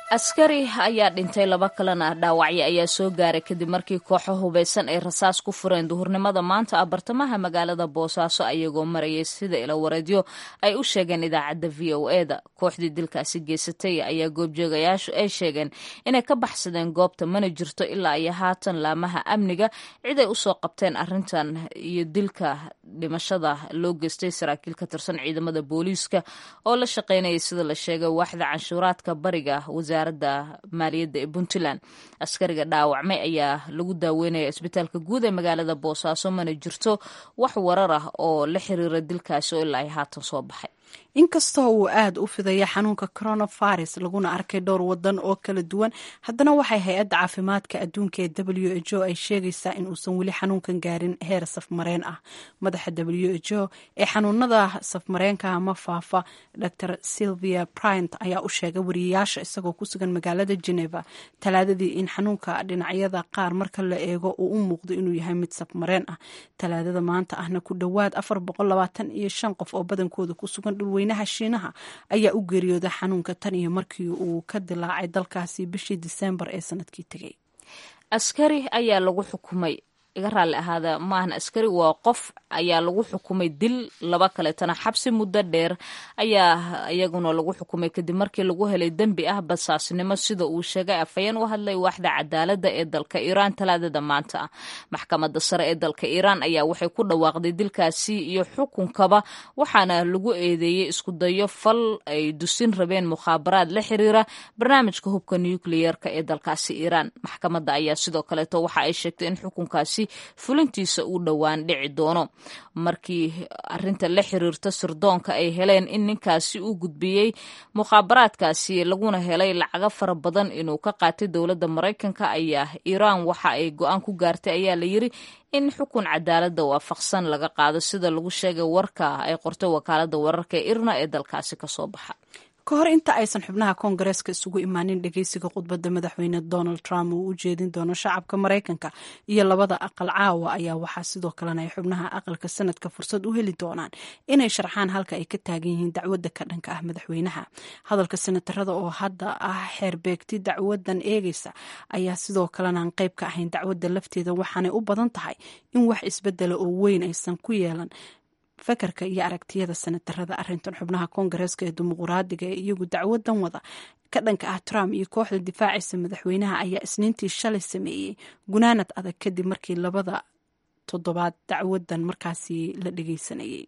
askari ayaa dhintay laba kalena dhaawacyo ayaa soo gaaray kadib markii kooxo hubeysan ay rasaas ku fureen duhurnimada maanta ah bartamaha magaalada boosaaso ayagoo marayay sida ilawareedyo ay u sheegeen idaacadda v o e da kooxdii dilkaasi geysatay ayaa goobjoogayaashu ay sheegeen inay ka baxsadeen goobta mana jirto ilaa iyo haatan laamaha amniga cid ay usoo qabteen arintan iyo dilka dhimashada loo geystay saraakiil ka tirsan ciidamada booliiska oo la shaqeynayay sida la sheegay waaxda canshuuraadka bariga wasaaradda maaliyadda ee puntland askariga dhaawacmay ayaa lagu daaweynaya isbitaalka guud ee magaalada boosaaso mana jirto wax warar ah oo la xiriira dilkaasi oo ilaa ay haatan soo baxay inkastoo uu aada u fidaya xanuunka coronavirus laguna arkay dhowr wadan oo kala duwan haddana waxay hay-adda caafimaadka adduunka ee w h o ay sheegaysaa in uusan weli xanuunkan gaarin heer safmareen ah madaxa w h o ee xanuunada safmareenka ama faafa dor sylvia bryant ayaa u sheegay wariyayaasha isagoo ku sugan magaalada geneva talaadadii in xanuunka dhinacyada qaar marka la eego uu u muuqdo inuu yahay mid safmareen ah talaadada maanta ahna ku dhowaad iyo shan qof oo badankooda ku sugan dhulweynaha shiinaha ayaa u geeriyooday xanuunka tan iyo markii uu ka dilaacay dalkaasi bishii diseembar ee sanadkii tegay askari ayaa lagu xukumay iga raalli ahaada maahan askari waa qof ayaa lagu xukumay dil laba kaleetana xabsi muddo dheer ayaa iyaguna lagu xukumay kadib markii lagu helay dembi ah basaasnimo sida uu sheegay afhayeen u hadlay waaxda cadaaladda ee dalka iiraan talaadada maanta ah maxkamadda sare ee dalka iiraan ayaa waxay ku dhawaaqday dilkaasi iyo xukunkaba waxaana lagu eedeeyey iskudayo fal ay dusin rabeen mukhaabaraad la xiriira barnaamijka hubka nukliyerka ee dalkaasi iiraan maxkamadda ayaa sidoo kaleeto waxa ay sheegtay in xukunkaasi fulintiisa uu dhowaan dhici doono markii arinta la xiriirta sirdoonka ay heleen in ninkaasi uu gudbiyey mukhaabaraadkaasi laguna helay lacago fara badan inuu ka qaatay dowladda maraykanka ayaa iiraan waxa ay go-aan ku gaartay ayaa la yiri in xukun cadaaladda waafaqsan laga qaado sida lagu sheegay warka ay qortay wakaalada wararka ee irna ee dalkaasi kasoo baxa ka hor inta aysan xubnaha koongareeska isugu imaanin dhegeysiga khudbadda madaxweyne donald trump uu u jeedin doono shacabka maraykanka iyo labada aqal caawa ayaa waxaa sidoo kalena ay xubnaha aqalka sanadka fursad u heli doonaan inay sharxaan halka ay ka taagan yihiin dacwadda ka dhanka ah madaxweynaha hadalka senatarada oo hadda ah xeerbeegti dacwadan eegeysa ayaa sidoo kalena aan qayb ka ahayn dacwadda lafteeda waxaanay u badan tahay in wax isbedela oo weyn aysan ku yeelan fakarka iyo aragtiyada senatarada arintan xubnaha koongareeska ee dimuquraadiga ee iyagu dacwadan wada ka dhanka ah trump iyo kooxda difaacaysa madaxweynaha ayaa isniintii shalay sameeyey gunaanad adag kadib markii labada toddobaad dacwadan markaasi la dhegeysanayay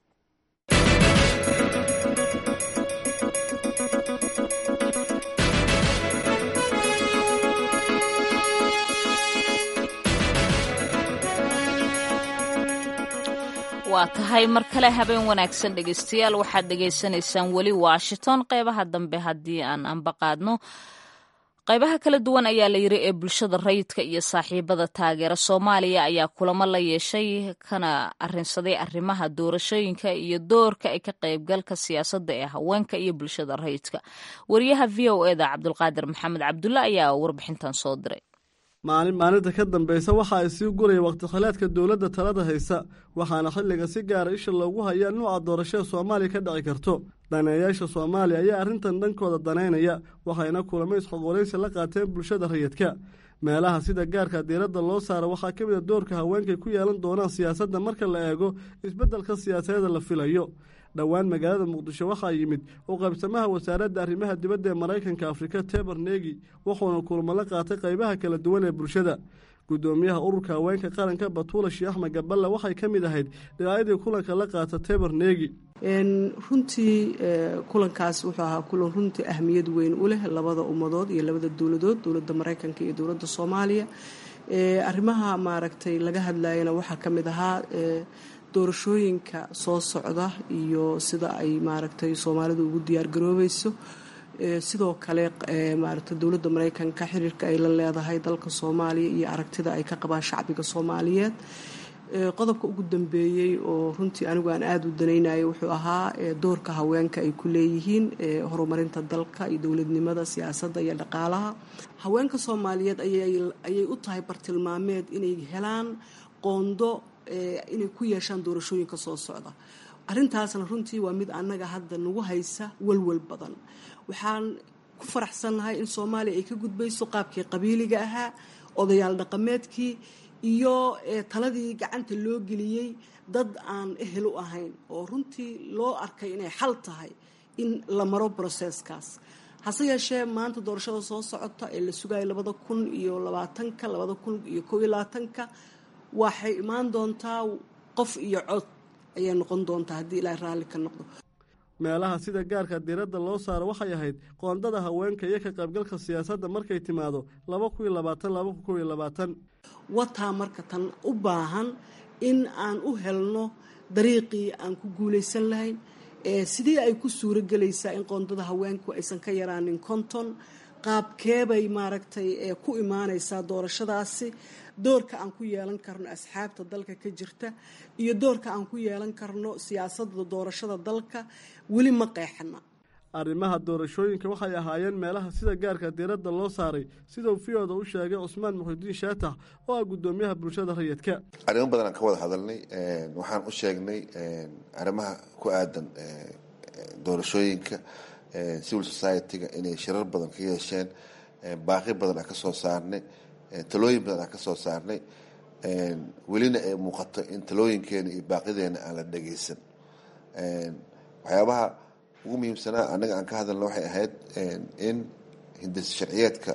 waa tahay mar kale habeen wanaagsan dhegeystayaal waxaad dhegaysanaysaan weli washington qeybaha dambe haddii aan anbaqaadno qaybaha kala duwan ayaa la yiri ee bulshada rayidka iyo saaxiibada taageera soomaaliya ayaa kulamo la yeeshay kana arinsaday arrimaha doorashooyinka iyo doorka ay ka qaybgalka siyaasadda ee haweenka iyo bulshada rayidka wariyaha v o eda cabdulqaadir maxamed cabdulle ayaa warbixintan soo diray maalin maalinta ka dambaysa waxa ay sii guraya waqti khilaadka dowladda talada haysa waxaana xilliga si gaara isha loogu hayaa nuuca doorashada soomaaliya ka dhici karto daneeyaasha soomaaliya ayaa arrintan dhankooda danaynaya waxayna kulamo isxoqoraysi la qaateen bulshada rayidka meelaha sida gaarka diiradda loo saara waxaa ka mid a doorka haweenkay ku yeelan doonaan siyaasadda marka la eego isbeddelka siyaasadeeda la filayo dhowaan magaalada muqdisho waxaa yimid u qaybsamaha wasaaradda arrimaha dibadda ee maraykanka afrika teber negi wuxuuna kulmo la qaatay qaybaha kala duwan ee bulshada gudoomiyaha ururka haweenka qaranka batuula sheekh axmed gaballe waxay ka mid ahayd dhinacyadii kulanka la qaata teber negi runtii kulankaas wuxuu ahaa kulan runtii ahmiyad weyn u leh labada ummadood iyo labada dowladood dowladda maraykanka iyo dowladda soomaaliya arrimaha maaragtay laga hadlayana waxaa ka mid ahaa doorashooyinka soo socda iyo sida ay maaragtay soomaalidu ugu diyaargaroobayso sidoo kale maaragtay dowladda maraykanka xiriirka ay la leedahay dalka soomaaliya iyo aragtida ay ka qabaan shacbiga soomaaliyeed qodobka ugu dambeeyey oo runtii anigu aan aada u danaynayay wuxuu ahaa doorka haweenka ay ku leeyihiin horumarinta dalka iyo dowladnimada siyaasadda iyo dhaqaalaha haweenka soomaaliyeed ayay u tahay bartilmaameed inay helaan qoondo inay ku yeeshaan doorashooyinka soo socda arrintaasna runtii waa mid annaga hadda nagu haysa walwal badan waxaan ku faraxsannahay in soomaaliya ay ka gudbayso qaabkii qabiiliga ahaa odayaal dhaqameedkii iyo taladii gacanta loo geliyey dad aan ehel u ahayn oo runtii loo arkay inay xal tahay in la maro broseskaas hase yeeshee maanta doorashada soo socota ee la sugayo labada kun iyo labaatanka labada kun iyo koob iyo labaatanka waxay imaan doontaa qof iyo cod ayay noqon doontaa haddii ilaahay raalli ka noqdo meelaha sida gaarka diiradda loo saaro waxay ahayd qoondada haweenka iyo ka qaybgalka siyaasadda markay timaado laba kun iyo labaatan laba kun kob iyo labaatan wataa marka tan u baahan in aan u helno dariiqii aan ku guulaysan lahayn sidii ay ku suuro gelaysaa in qoondada haweenku aysan ka yaraanin konton qaabkeebay maaragtay ku imaanaysaa doorashadaasi doorka aan ku yeelan karno asxaabta dalka ka jirta iyo doorka aan ku yeelan karno siyaasadda doorashada dalka weli ma qeexana arrimaha doorashooyinka waxay ahaayeen meelaha sida gaarka diiradda loo saaray siduu viyooda u sheegay cusmaan muxidiin shaatax oo ah guddoomiyaha bulshada rayidka arrimo badan aan ka wada hadalnay waxaan u sheegnay arrimaha ku aadan doorashooyinka civil society-ga inay shirar badan ka yeesheen baaqi badan aan ka soo saarnay talooyin badan aan ka soo saarnay welina ay muuqato in talooyinkeena iyo baaqideena aan la dhageysan waxyaabaha ugu muhiimsanaa annaga aan ka hadalna waxay ahayd in hindis sharciyeedka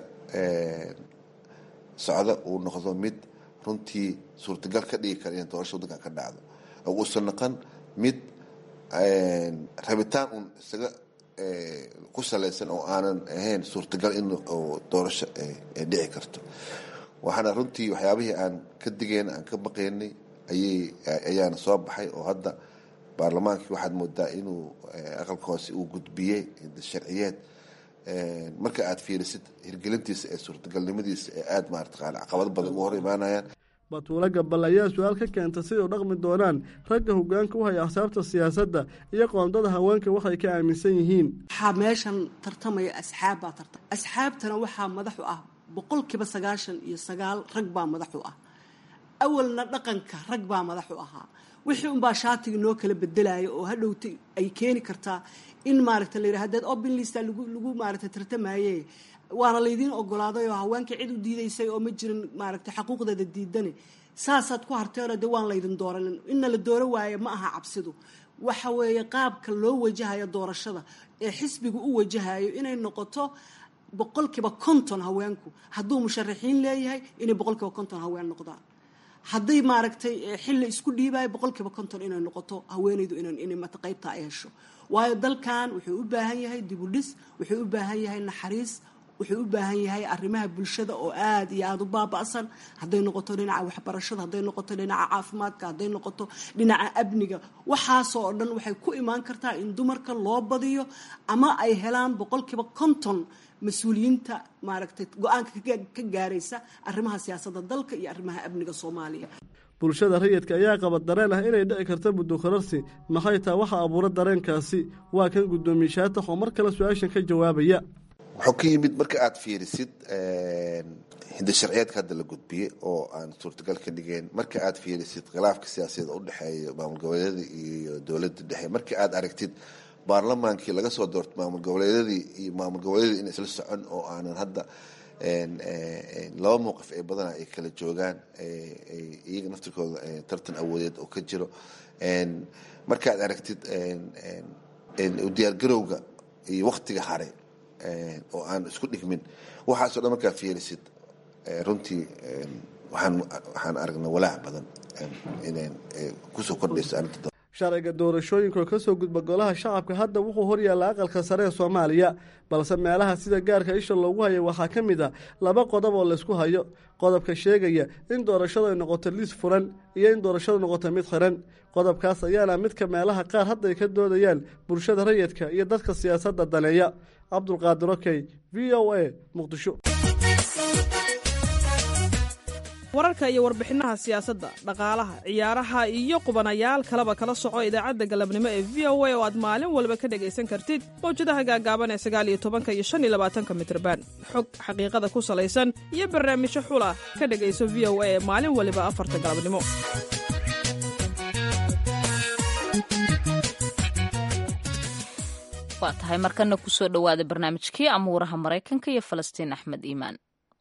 socda uu noqdo mid runtii suurtagal ka dhigi kara in doorasha waddankan ka dhacdo oo uusan noqon mid rabitaan uun isaga ku salaysan oo aanan ahayn suurtagal in doorasho ay dhici karto waxaana runtii waxyaabihii aan ka digayna aan ka baqaynay ayay ayaana soo baxay oo hadda baarlamaankii waxaad moodaa inuu aqalka hoose uu gudbiyey sharciyeed marka aad fiirisid hirgelintiisa ee suurtagalnimadiisa ee aada maarata caqabado badan uga hor imaanayaan batuulo gabal ayaa su-aal ka keenta siday u dhaqmi doonaan ragga hogaanka u haya axsaabta siyaasadda iyo qoondada haweenka waxay ka aaminsan yihiin waxaa meeshan tartamaya asxaab baa tartam asxaabtana waxaa madaxu ah boqolkiiba sagaashan iyo sagaal rag baa madaxu ah awalna dhaqanka rag baa madaxu ahaa wixii unbaa shaatiga noo kala bedelaya oo hadhowta ay keeni kartaa in maaragta la yidhaha hadeed open lista lagu lagu maaragta tartamaye waana laydiin ogolaaday oo haweenka cid u diidaysay oo ma jirin maaragta xaquuqdeeda diidane saasaad ku harteenoo dee waan laydin dooranin inna la dooro waaye ma aha cabsidu waxa weeye qaabka loo wajahayo doorashada ee xisbiga u wajahayo inay noqoto boqolkiiba konton haweenku hadduu musharaxiin leeyahay inay boqolkiiba konton haween noqdaan hadday maaragtay xilli isku dhiibayo boqolkiiba konton inay noqoto haweenaydu inay mata qaybta ay hesho waayo dalkan wuxuu u baahan yahay dibudhis wuxuu u baahan yahay naxariis wuxuu u baahan yahay arrimaha bulshada oo aada iyo aada u baaba'san hadday noqoto dhinaca waxbarashada hadday noqoto dhinaca caafimaadka hadday noqoto dhinaca amniga waxaasoo o dhan waxay ku imaan kartaa in dumarka loo badiyo ama ay helaan boqolkiiba konton mas-uuliyiinta maaragtay go-aanka ka gaaraysa arrimaha siyaasadda dalka iyo arrimaha amniga soomaaliya bulshada rayidka ayaa qaba dareen ah inay dhici karta muddo korarsi maxay taa waxa abuura dareenkaasi waa kan guddoomiye shaatax oo mar kale su-aashan ka jawaabaya wuxuu ka yimid marka aada fiirisid hindi sharciyeedka hadda la gudbiyey oo aan suurtagal ka dhigeen marka aada fiirisid khilaafka siyaasadeed u dhexeeya maamul goboleedyada iyo dowladda dhexe marka aada aragtid baarlamaankii laga soo doortay maamul goboleedyadii iyo maamul goboleedyadii in isla socon oo aanan hadda laba mowqif ee badana ay kala joogaan iyaga naftirkooda tartan awoodeed oo ka jiro markaad aragtid diyaargarowga iyo waktiga hare oo aan isku dhigmin waxaasoo dhan markaa fiirisid runtii waxaan waxaan aragnaa walaac badan inay kusoo kordhayso arrinta sharciga doorashooyinka oo kasoo gudba golaha shacabka hadda wuxuu horyaalla aqalka sare ee soomaaliya balse meelaha sida gaarka isha loogu hayo waxaa ka mid a laba qodob oo laysku hayo qodobka sheegaya in doorashadu ay noqoto liis furan iyo in doorashadu noqoto mid xiran qodobkaas ayaana midka meelaha qaar hadda ay ka doodayaan bulshada rayidka iyo dadka siyaasadda daneeya cabdulqaadir okey v o a muqdisho wararka iyo warbixinaha siyaasadda dhaqaalaha ciyaaraha iyo qubanayaal kaleba kala soco idaacadda galabnimo ee v o a oo aad maalin walba ka dhegaysan kartid mawjadaha gaagaaban ee sagaal iyo tobanka iyo shan iyo labaatanka mitrban xog xaqiiqada ku salaysan iyo barnaamijyo xula ka dhegayso v o a ee maalin waliba afarta galabnimo waa tahay markana kusoo dhowaada barnaamijkii amuuraha maraykanka iyo falastiin axmed iimaan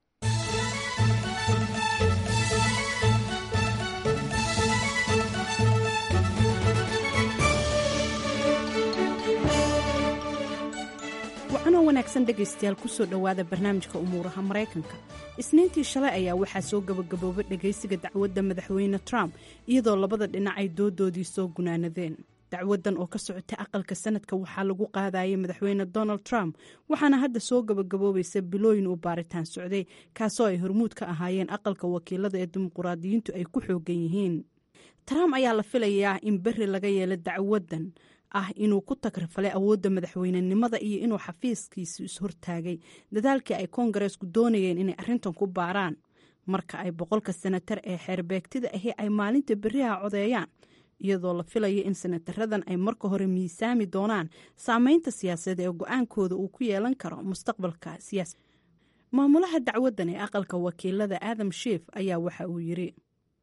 wacanoo wanaagsan dhegaystayaal kusoo dhowaada barnaamijka umuuraha maraykanka isniintii shalay ayaa waxaa soo gabagaboobay dhegaysiga dacwadda madaxweyne trump iyadoo labada dhinac ay doodoodii soo gunaanadeen dacwadan oo ka socotay aqalka sanadka waxaa lagu qaadayay madaxweyne donald trump waxaana hadda soo gabagaboobaysa bilooyin uu baaritaan socday kaasoo ay hormuud ka ahaayeen aqalka wakiilada ee dimuquraadiyiintu ay ku xoogan yihiin trump ayaa la filayaa in beri laga yeelo dacwadan ah inuu ku tagrafalay awoodda madaxweynenimada iyo inuu xafiiskiisu ishortaagay dadaalkii ay koongareesku doonayeen inay arrintan ku baaraan marka ay boqolka senatar ee xeerbeegtida ahi ay maalinta beriha codeeyaan iyadoo la filayo in senataradan ay marka hore miisaami doonaan saameynta siyaasadeed ee go-aankooda uu ku yeelan karo mustaqbalka siyaasa maamulaha dacwadan ee aqalka wakiilada adam shief ayaa waxa uu yiri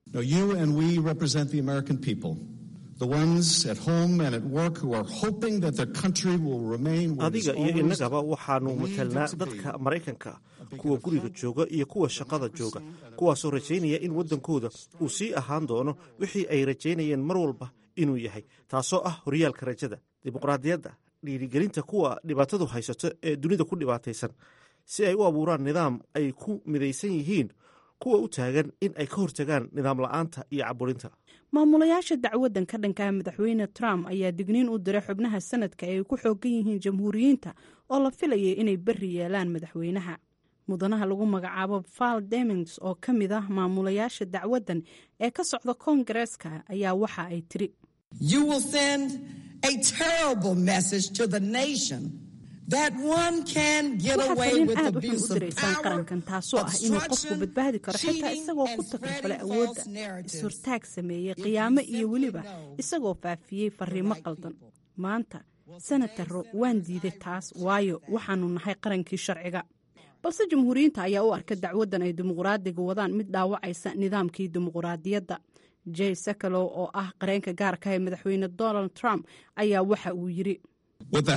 adiga iyo innagaba waxaannu matelnaa dadka maraykanka kuwa guriga jooga iyo kuwa shaqada jooga kuwaasoo rajaynaya in waddankooda uu sii ahaan doono wixii ay rajaynayeen mar walba inuu yahay taasoo ah horyaalka rajada dimuqraadiyadda dhiirigelinta kuwa dhibaatadu haysato ee dunida ku dhibaataysan si ay u abuuraan nidaam ay ku midaysan yihiin kuwa u taagan in ay ka hortagaan nidaam la'aanta iyo caburinta maamulayaasha dacwadan ka dhankaha madaxweyne trump ayaa digniin u diray xubnaha sanadka ee ay ku xoogan yihiin jamhuuriyiinta oo la filayay inay beri yeelaan madaxweynaha mudanaha lagu magacaabo val demings oo ka mid ah maamulayaasha dacwadan ee ka socda koongareeska ayaa waxa ay tiri waxaad fariin aad u xun u diraysaan qarankan taasoo ah inuu qofku badbaadi karo xitaa isagoo ku takrifalay awoodda is-hortaag sameeyey qiyaamo iyo weliba isagoo faafiyey fariimo qaldan maanta senataro waan diiday taas waayo waxaanu nahay qarankii sharciga balse jamhuuriyiinta ayaa u arka dacwadan ay dimuqraadiga wadaan mid dhaawacaysa nidaamkii dimuqraadiyadda jey sakalow oo ah qareenka gaarka ee madaxweyne donald trump ayaa waxa uu yiri waxa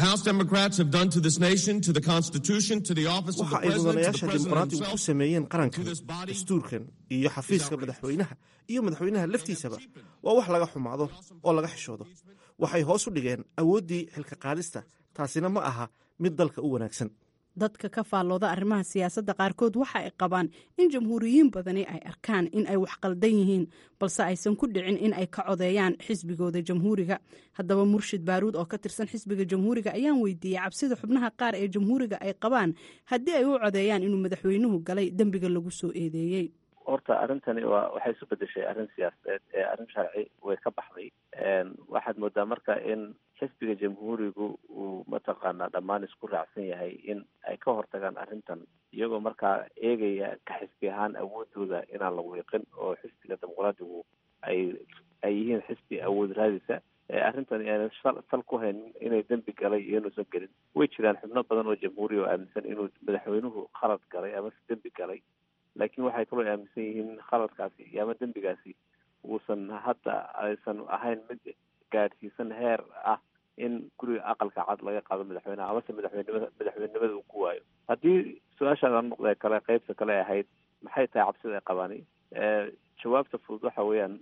ay mudanayaasha dimuqraadigu ku sameeyeen qarankan dastuurkan iyo xafiiska madaxweynaha iyo madaxweynaha laftiisaba waa wax laga xumaado oo laga xishoodo waxay hoos u dhigeen awooddii xilka qaadista taasina ma aha mid dalka u wanaagsan dadka ka faallooda arrimaha siyaasadda qaarkood waxa ay qabaan in jamhuuriyiin badani ay arkaan in ay wax qaldan yihiin balse aysan ku dhicin in ay ka codeeyaan xisbigooda jamhuuriga haddaba murshid baaruud oo ka tirsan xisbiga jamhuuriga ayaan weydiiyey cabsida xubnaha qaar ee jamhuuriga ay qabaan haddii ay u codeeyaan inuu madaxweynuhu galay dembiga lagu soo eedeeyey horta arrintani waa waxay isu bedeshay arrin siyaasadeed ee arrin sharci way ka baxday waxaad moodaa marka in xisbiga jamhuurigu uu mataqaanaa dhammaan isku raacsan yahay in ay ka hortagaan arrintan iyagoo markaa eegaya ka xisbi ahaan awoodooda inaan la wiiqin oo xisbiga dimuqraadigu ay ay yihiin xisbi awood raadisa arrintan aanan sal ku hayn inay dembi galay iyo inuusan gelin way jiraan xubno badan oo jamhuuriya oo aaminsan inuu madaxweynuhu khalad galay amase dembi galay laakiin waxay kaloo aaminsan yihiin khaladkaasi ama dembigaasi uusan hadda aysan ahayn mid gaadhsiisan heer ah in guriga aqalka cad laga qaado madaxweyneha amase madaxweynimada madaxweynenimada uu ku waayo haddii su-aashaada noqdee kale qeybta kale ahayd maxay tahay cabsida ay qabaani jawaabta fudud waxa weeyaan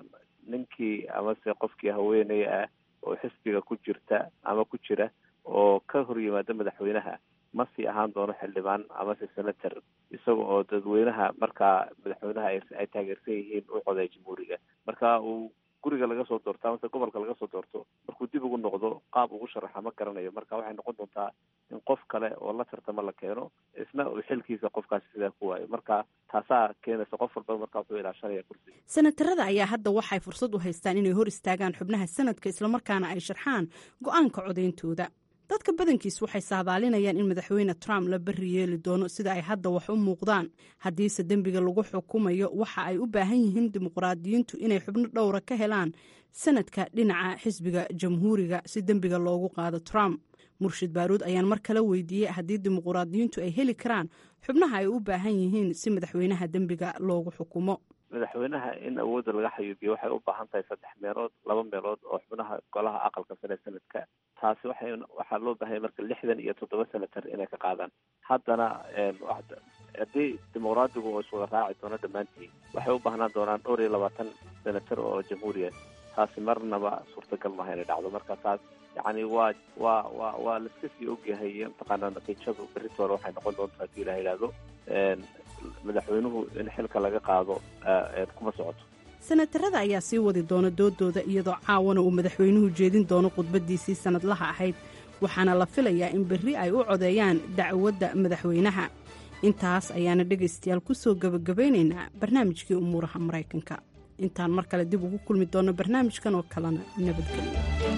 ninkii amase qofkii haweeney ah oo xisbiga ku jirta ama ku jira oo ka hor yimaada madaxweynaha ma sii ahaan doono xildhibaan amase senator isaga oo dadweynaha markaa madaxweynaha ay taageersan yihiin u coday jamhuuriga marka uu guriga laga soo doorto amase gobolka laga soo doorto markuu dib ugu noqdo qaab ugu sharaxa ma garanayo marka waxay noqon doontaa in qof kale oo la tartamo la keeno isna uu xilkiisa qofkaasi sidaa ku waayo marka taasaa keenaysa qof walba marka wuxuu ilaashanaya kursiga senatarada ayaa hadda waxay fursad u haystaan inay hor istaagaan xubnaha sanadka islamarkaana ay sharxaan go-aanka codayntooda dadka badankiis waxay saadaalinayaan in madaxweyne trump la beri yeeli doono sida ay hadda wax u muuqdaan haddiise dembiga lagu xukumayo waxa ay u baahan yihiin dimuqraadiyiintu inay xubno dhowra ka helaan sanadka dhinaca xisbiga jamhuuriga si dembiga loogu qaado trump murshid baaruud ayaan mar kale weydiiyey haddii dimuqraadiyiintu ay heli karaan xubnaha ay u baahan yihiin si madaxweynaha dembiga loogu xukumo madaxweynaha in awoodda laga xayuubiyo waxay u baahan tahay saddex meelood laba meelood oo xubnaha golaha aqalka sare sanadka taasi waxay waxaa loo baahanya marka lixdan iyo toddoba senatar inay ka qaadaan haddana haddii dimuqraadigu oo iswada raaci doono dhammaantiin waxay u baahnaan doonaan dhowr iyo labaatan senatar oo jamhuuriya taasi marnaba suurtagal maaha inay dhacdo marka taas yacni waa waa waa waa laiska sii ogyahay mataqaanaa natiijadu beritoole waxay noqon doontaa hadii la yidhaahdo madaxweynuhu in xilka laga qaado kuma socoto senatarada ayaa sii wadi doona doodooda iyadoo caawana uu madaxweynuhu jeedin doono khudbadiisii sannadlaha ahayd waxaana la filayaa in berri ay u codeeyaan dacwadda madaxweynaha intaas ayaana dhegaystayaal ku soo gebagabaynaynaa barnaamijkii umuuraha maraykanka intaan mar kale dib ugu kulmi doonno barnaamijkan oo kalena nabadgelyo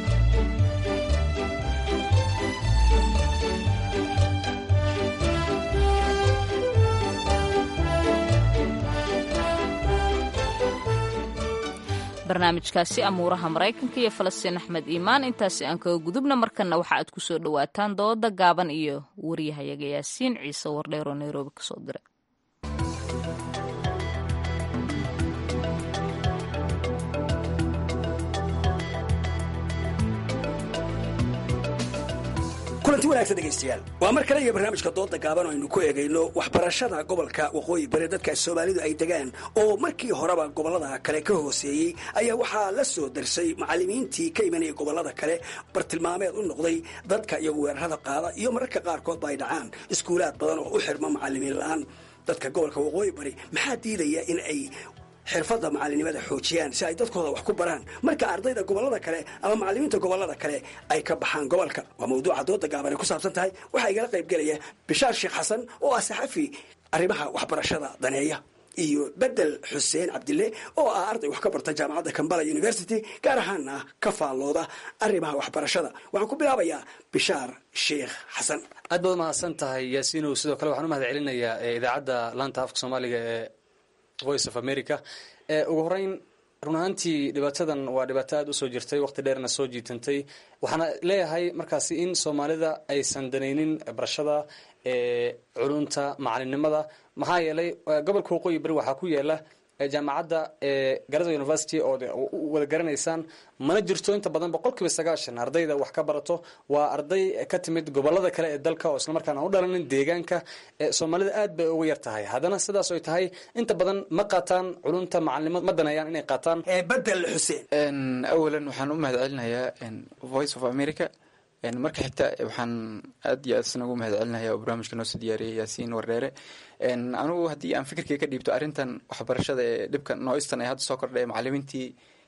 barnaamijkaasi amuuraha maraykanka iyo falastiin axmed iimaan intaasi aan kaga gudubna markanna waxa aad ku soo dhowaataan dooda gaaban iyo wariyahayaga yaasiin ciise wardheer oo nairobi kasoo diray kulanti wanaagsan dhegaystayaal waa mar kale iyo barnaamijka dooda gaaban oo aynu ku eegayno waxbarashada gobolka waqooyi bari dadka soomaalidu ay degaan oo markii horeba gobollada kale ka hooseeyey ayaa waxaa la soo darsay macallimiintii ka imanaya gobollada kale bartilmaameed u noqday dadka iyagu weerarada qaada iyo mararka qaarkoodba ay dhacaan iskuulaad badan oo u xirma macallimiin la-aan dadka gobolka waqooyi bari maxaa diidaya in ay xirfadda macalinimada xoojiyaan si ay dadkooda wax ku baraan marka ardayda gobollada kale ama macallimiinta gobollada kale ay ka baxaan gobolka waa mawduuca dooda gaaban ay ku saabsan tahay waxaa igala qayb gelaya bishaar sheekh xasan oo ah saxafi arrimaha waxbarashada daneeya iyo bedel xuseen cabdille oo ah arday wax ka barta jaamacadda kambala university gaar ahaana ka faallooda arrimaha waxbarashada waxaan ku bilaabayaa bishaar sheekh xasan aad baad mahadsan tahay yaasiinow sidoo kale waxaan u mahad celinayaa idaacadda laanta afka soomaaliga ee voice of america ugu horeyn run ahaantii dhibaatadan waa dhibaato aada usoo jirtay waqti dheerna soo jiitantay waxaana leeyahay markaasi in soomaalida aysan danaynin barashada culunta macalinimada maxaa yeelay gobolka waqooyi bari waxaa ku yaala jaamacadda garada university oo wada garanaysaan mana jirto inta badan boqol kiiba sagaashan ardayda wax ka barato waa arday ka timid gobolada kale ee dalka oo islamarkaan aan u dhalanin deegaanka soomaalida aad bay uga yar tahay haddana sidaas oy tahay inta badan ma qaataan culunta macalinimo ma daneeyaan inay qaataan bedel xuseen awalan waxaan u mahad celinayaa voice of america marka xigta waxaan aad iyo aad isna ugu mahad celinaya oo barnaamijka noo soo diyaariyay yaasiin wardheere anigu haddii aan fikirkay ka dhiibto arrintan waxbarashada ee dhibka nooistan ee hadda soo kordhay macallimiintii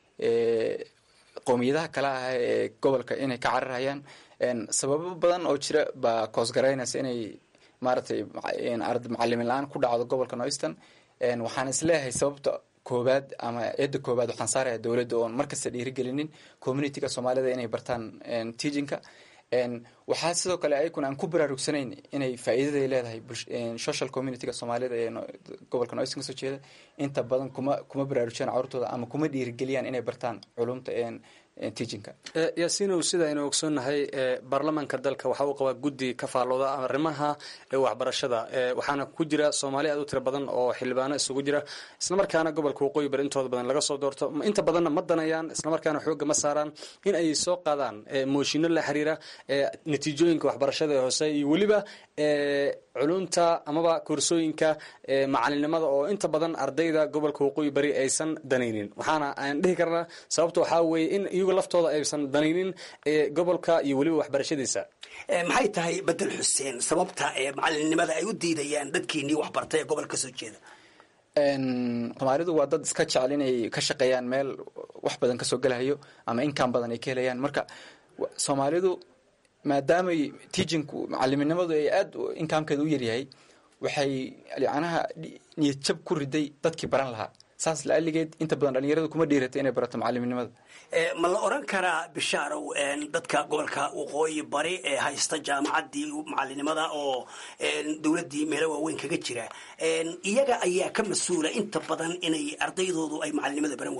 qowmiyadaha kale ah ee gobolka inay ka cararayaan sababo badan oo jira baa koosgaraynaysa inay maaragtay macalimin la-aan ku dhacdo gobolka nooistan waxaan isleeyahay sababta koobaad ama eedda koobaad waxaan saaraya dowladda oon markasta dhiirigelinin communityga soomaalida inay bartaan teachinka waxaa sidoo kale ayakuna aan ku baraarugsanayn inay faa'iidaday leedahay social communityga soomaalida ee gobolka noistan kasoo jeeda inta badan kuma kuma baraarujiyaan carurtooda ama kuma dhiirigeliyaan inay bartaan culumta teachinka yaasiinow sida aynu ogsoonnahay baarlamaanka dalka waxa uu qabaa guddi ka faallooda arrimaha waxbarashada waxaana ku jira soomaali aad u tiro badan oo xildhibaano isugu jira islamarkaana gobolka waqooyi bari intooda badan laga soo doorto inta badanna ma danayaan islamarkaana xoogga ma saaraan in ay soo qaadaan mooshinno la xiriira natiijooyinka waxbarashada ee hoose iyo weliba culunta amaba koorsooyinka macalinimada oo inta badan ardayda gobolka waqooyi bari aysan danaynin waxaana aan dhihi karnaa sababta waxaa weeye in iyagu laftooda aysan danaynin gobolka iyo weliba waxbarashadiisa maxay tahay bedel xuseen sababta ee macalinimada ay u diidayaan dadkiinii waxbartay ee gobolka kasoo jeeda soomaalidu waa dad iska jecel inay ka shaqeeyaan meel wax badan kasoo gelahayo ama inkaan badan ay ka helayaan marka soomaalidu maadaamay teachinku macaliminimadu ay aada inkaamkeeda u yaryahay waxay yacnaha niyad jab ku riday dadkii baran lahaa saas laaligeed inta badan dhalinyaradu kuma dhiiratay inay barato macaliminimada ma la oran karaa bishaarow dadka gobolka waqooyi bari ee haysta jaamacaddii macalinimada oo dowladdii meelo waaweyn kaga jira iyaga ayaa ka mas-uula inta badan inay ardaydoodu ay macalinimada baran waayaan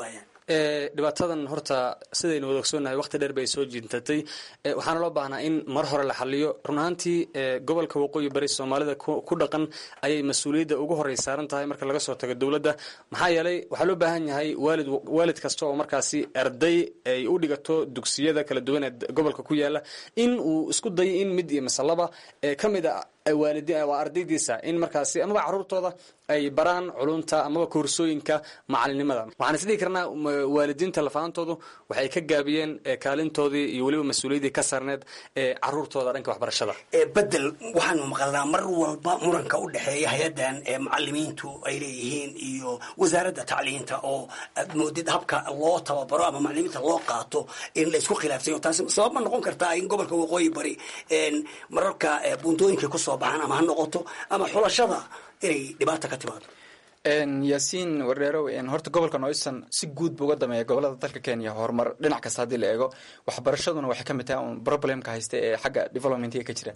dhibaatadan horta sidaynu wada ogsoonnahay waqti dheer bay soo jintatay waxaana loo baahnaa in mar hore la xaliyo run ahaantii gobolka waqooyi bari soomaalida ku dhaqan ayay mas-uuliyadda ugu horey saaran tahay marka laga soo tago dowladda maxaa yeelay waxaa loo baahan yahay waalid waalid kasta oo markaasi arday ay u dhigato dugsiyada kala duwan ee gobolka ku yaala in uu isku dayo in mid iyo masalaba ka mid a waalidi waa ardaydiisa in markaasi amaba caruurtooda ay baraan culunta amaba koorsooyinka macalinimada waxaan isdhihi karnaa waalidiinta lafaantoodu waxay ka gaabiyeen kaalintoodii iyo weliba mas-uuliyaddii ka saarneed ee caruurtooda dhanka waxbarashada bedel waxaanu maqalnaa mar walba muranka u dhexeeya hay-adan macalimiintu ay leeyihiin iyo wasaaradda tacliinta oo aad moodid habka loo tababaro ama macalimiinta loo qaato in la isku khilaafsayo taasi sabab ma noqon kartaa in gobolka waqooyi bari mararka buuntooyinka kusoo baxaan ama ha noqoto ama xulashada inay dhibaata ka timaado yaasiin wardheerow horta gobolka noyson si guud buu uga dameeya gobolada dalka kenya horumar dhinac kasta haddii la eego waxbarashaduna waxay ka mid tahay un problemka haysta ee xagga developmentiga ka jira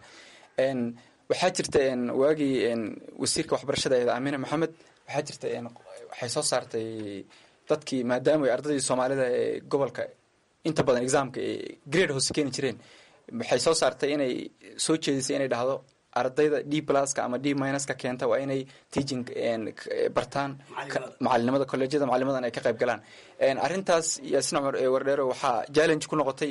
waxaa jirta waagii wasiirka waxbarashada eed amina maxamed waxaa jirta waxay soo saartay dadkii maadaama ay ardaydii soomaalida ee gobolka inta badan examka grade hoose keeni jireen waxay soo saartay inay soo jeedisay inay dhahdo ardayda d pluska ama d minuska keenta waa inay teaching bartaan macalinimada colleejyada macalinimadan ay ka qayb galaan arrintaas yaasin cumar wardheero waxaa challenge ku noqotay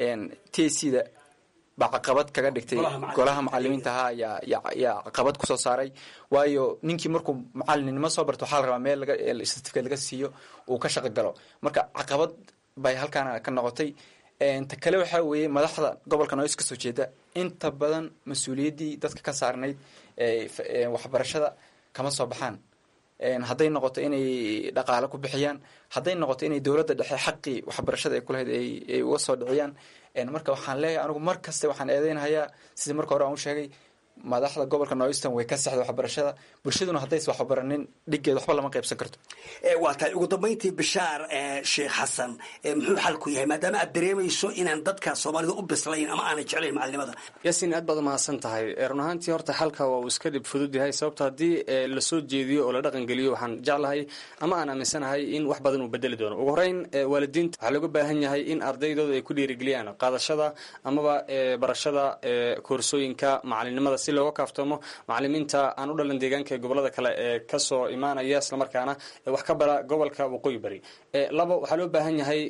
t c da baa caqabad kaga dhigtay golaha macalimiinta ahaa yaa caqabad kusoo saaray waayo ninkii markuu macalinimo soo barto waxaa la rabaa meel certificate laga siiyo uu ka shaqo galo marka caqabad bay halkaana ka noqotay ta kale waxaa weeye madaxda gobolka noys kasoo jeeda inta badan mas-uuliyaddii dadka ka saarnayd waxbarashada kama soo baxaan hadday noqoto inay dhaqaale ku bixiyaan hadday noqoto inay dowladda dhexe xaqii waxbarashada ay kulahayd ay uga soo dhiciyaan marka waxaan leeyahay anigu mar kaste waxaan eedeynahayaa sidii marka hore aan u sheegay madaxda gobolka noyston way ka sexda waxbarashada bulshaduna haddays waxbaranin dhiggeed waxba lama qaybsan karto waa tahay ugu dambayntii bishaar sheekh xasan muxuu xalku yahay maadaama aad dareemayso inaan dadka soomaalida u bislayn ama aanay jeclayn macalinimada yaasiin aad baad umahadsan tahay run ahaantii horta xalka waa uu iska dhib fudud yahay sababto haddii lasoo jeediyo oo la dhaqan geliyo waxaan jeclahay ama aan aaminsanahay in wax badan uu bedeli doono ugu horeyn waalidiinta waxaa looga baahan yahay in ardaydooda ay ku dhiirigeliyaan qaadashada amaba barashada koorsooyinka macalinimada si looga kaaftoomo macalimiinta aan u dhalan deegaanka ee gobolada kale ee kasoo imaanaya islamarkaana wax ka bara gobolka waqooyi bari labo waxaa loo baahan yahay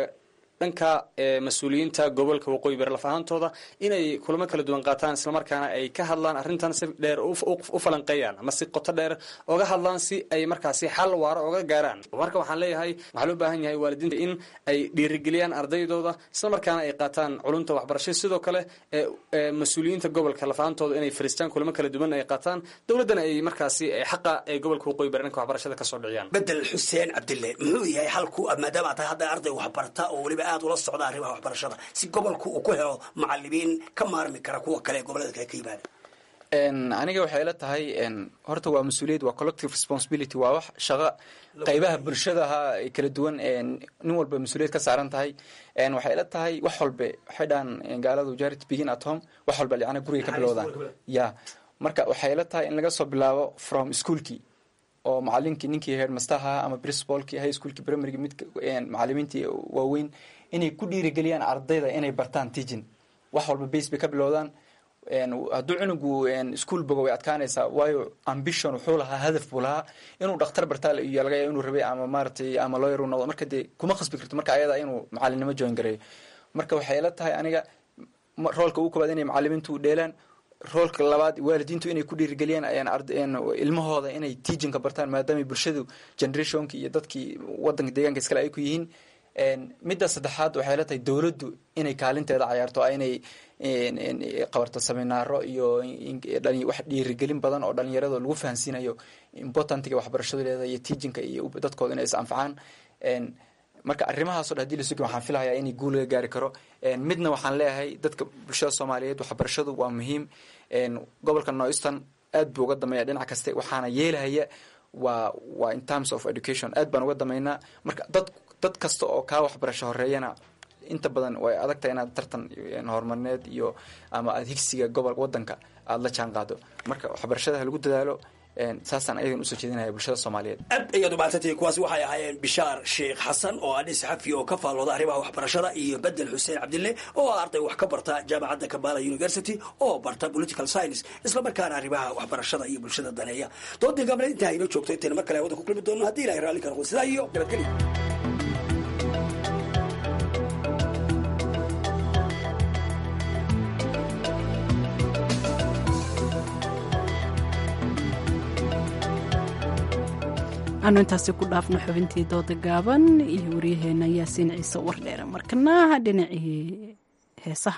dhanka mas-uuliyiinta gobolka waqooyi bari laf ahaantooda inay kulamo kala duwan qaataan islamarkaana ay ka hadlaan arrintan si dheer u falanqeeyaan ama si qoto dheer oga hadlaan si ay markaasi xal waaro oga gaaraan marka waxaan leeyahay waxaa loo baahan yahay waalidiinta in ay dhiirigeliyaan ardaydooda islamarkaana ay qaataan culumta waxbarashada sidoo kale mas-uuliyiinta gobolka laf ahaantooda inay fariistaan kulamo kala duwan ay qaataan dowladdana ay markaasi xaqa ee gobolka waqooyi bari dhanka waxbarashada kasoo dhiciyaan bedel xuseen cabdille muxuu yahay xalku maadaama tahay hadda arday waxbarta oo weliba aad ula socda arrimaha waxbarashada si gobolku uu ku helo macalimiin ka maarmi kara kuwa kale ee gobolada kale ka yimaada aniga waxay ila tahay horta waa mas-uuliyad waa collective responsibility waa wax shaqo qaybaha bulshadaha kala duwan nin walba mas-uuliyad ka saaran tahay waxay ila tahay wax walbe waxay dhahan gaaladu charity begin at home wax walba yacni guriga ka bilowdaan ya marka waxay ila tahay in laga soo bilaabo from schoolkii oo macalinkii ninkii headmasterha ama principalkii high schoolkii primaryga mid macalimiintii waaweyn inay ku dhiirigeliyaan ardayda inay bartaan teaching wax walba base bay ka bilowdaan hadduu cunugu ischool bogo way adkaanaysaa waayo ambition wuxuu lahaa hadaf buu lahaa inuu dhakhtar bartaa iyo laga yaaba inuu rabay ama maaragtay ama lawyer uu noqdo marka dee kuma khasbi karto marka ayada inuu macalinimo join gareeyo marka waxay ila tahay aniga roolka ugu koobaad inay macalimiintu dheelaan roolka labaad waalidiintu inay ku dhiirigeliyaan ilmahooda inay teachingka bartaan maadaama bulshadu generationki iyo dadkii wadanka deegaanka iskale ay ku yihiin midda saddexaad waxay la tahay dowladdu inay kaalinteeda cayaarto inay qabarto seminaaro iyo wax dhiirigelin badan oo dhalinyarada lagu fahansiinayo importantiga waxbarashadu leedahay iyo teachinka iyo dadkooda inay is anfacaan marka arrimahaaso dhan hadii la sugi waxaan filahayaa inay guul laga gaari karo midna waxaan leeyahay dadka bulshada soomaaliyeed waxbarashadu waa muhiim gobolka noyston aad buu uga dameeya dhinac kaste waxaana yeelahaya waa waa in terms of education aad baan uga dameynaa marka dad dad kasta oo kaa waxbarasho horeeyana inta badan way adagtahay inaad tartan horumarineed iyo ama aad higsiga gobol wadanka aada la jaan qaado marka waxbarashada ha lagu dadaalo saasaan ayagan usoo jeedinaya bulshada soomaaliyeed aad ayaad umahadsantihiin kuwaasi waxay ahaayeen bishaar sheekh xasan oo ah nin saxafi oo ka faallooda arrimaha waxbarashada iyo bedel xuseen cabdille oo ah arday wax ka barta jaamacadda kabala university oo barta political science isla markaana arrimaha waxbarashada iyo bulshada daneeya doodii gabna intaa inoo joogto intayna mar kale hawada ku kulmi doono haddii ilahay raalli ka noqdo sidaa iyo nabadgelyo aanu intaasi ku dhaafno xubintii dooda gaaban iyo waryaheena yaasiin ciise wardheere markana dhinacii heesaha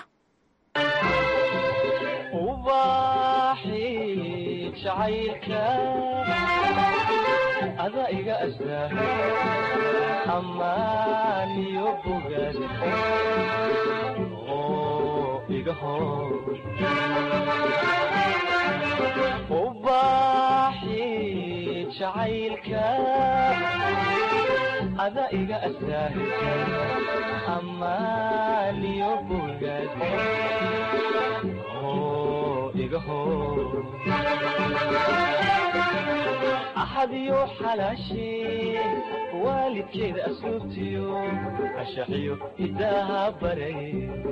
ada iga astaa amaaniyo bogaad oo iga hor ubaaxi jacaylka ada iga astaa amaaniyo bogaad oo iga hor axadiyo xalaashee waalidkeeda asluubtiyo ashaxiyo hidaaha baray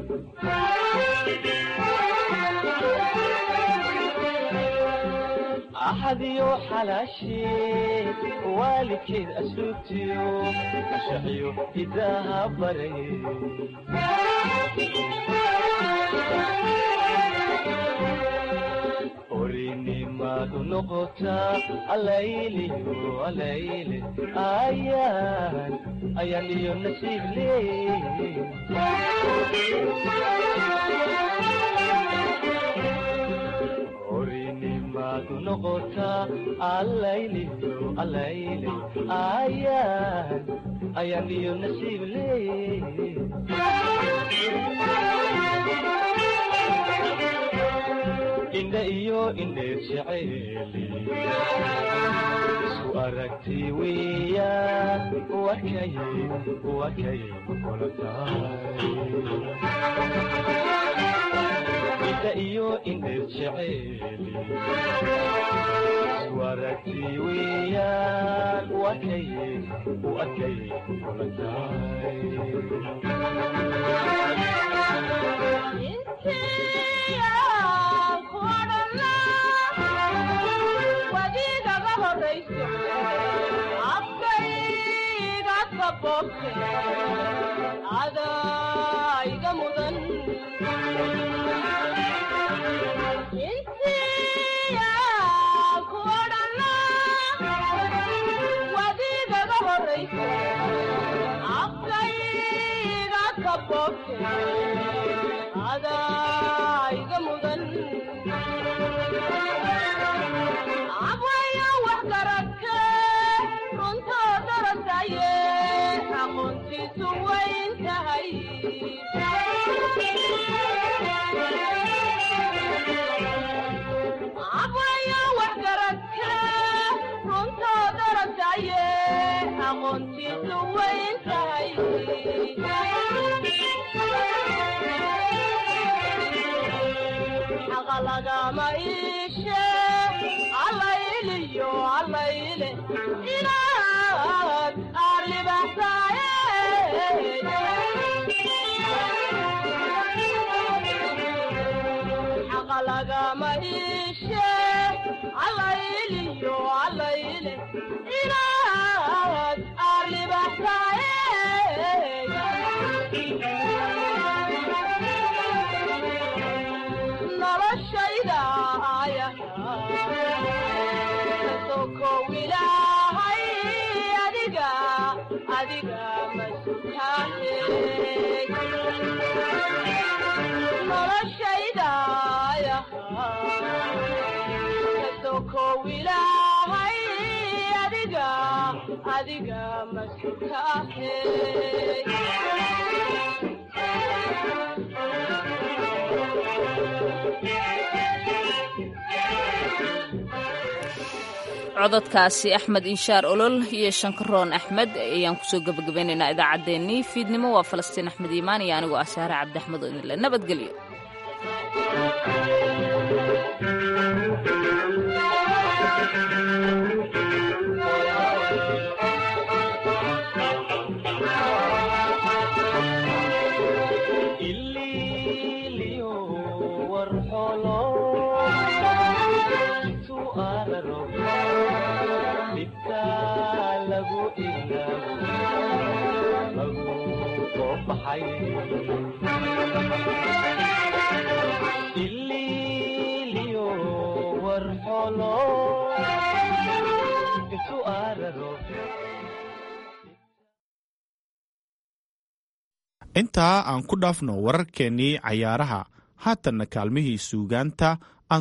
axadiyo xalaashee waalidkeeda asluubtiyo ashaxiyo hidaaha baray orinimadu noqotaa alayliyo alayle ayaan ayaan iyo nasiib leey orinimadu noqotaa alayliyo alayle ayaan ayaan iyo nasiib leey indha iyo indheer jeceeli isu aragti weeyaan wakay wakay kula tahay indha iyo indheer jeceeli isu aragti weeyaan wakay wakay kula wadiigaga horayso afkayga kaboobte adaiga mudan wadiigaga horayso afkayga kaboobte adaiga mudan abwaya wax garadke runtoo darasaye aqoontiisu wayn tahay abwaya wax garadke runtoo darasaye aqoontiisu wayn tahay xaqa lagama iishe allayliyo allayle inaad aarlibaxsaaye xaqa lagama iishe allayliyo allayle inaad aarlibaxsaaye noloshayda ayasokow ilaahay adiga adiga masutaane noloshayda kasokow ilaahay adiga adiga masutaane cododkaasi axmed inshaar olol iyo shankaroon axmed ayaan kusoo gebagabaynaynaa idaacaddeenii fiidnimo waa falastiin axmed iimaan iyo anigoo ah saare cabdi axmed oo idinle nabadgelyo Thank you. isku araro dhibka lagu ilaawo lagu qoobaxay ililiyo warxolo isu araro intaa aan ku dhaafno wararkeennii cayaaraha haatanna kaalmihii suugaanta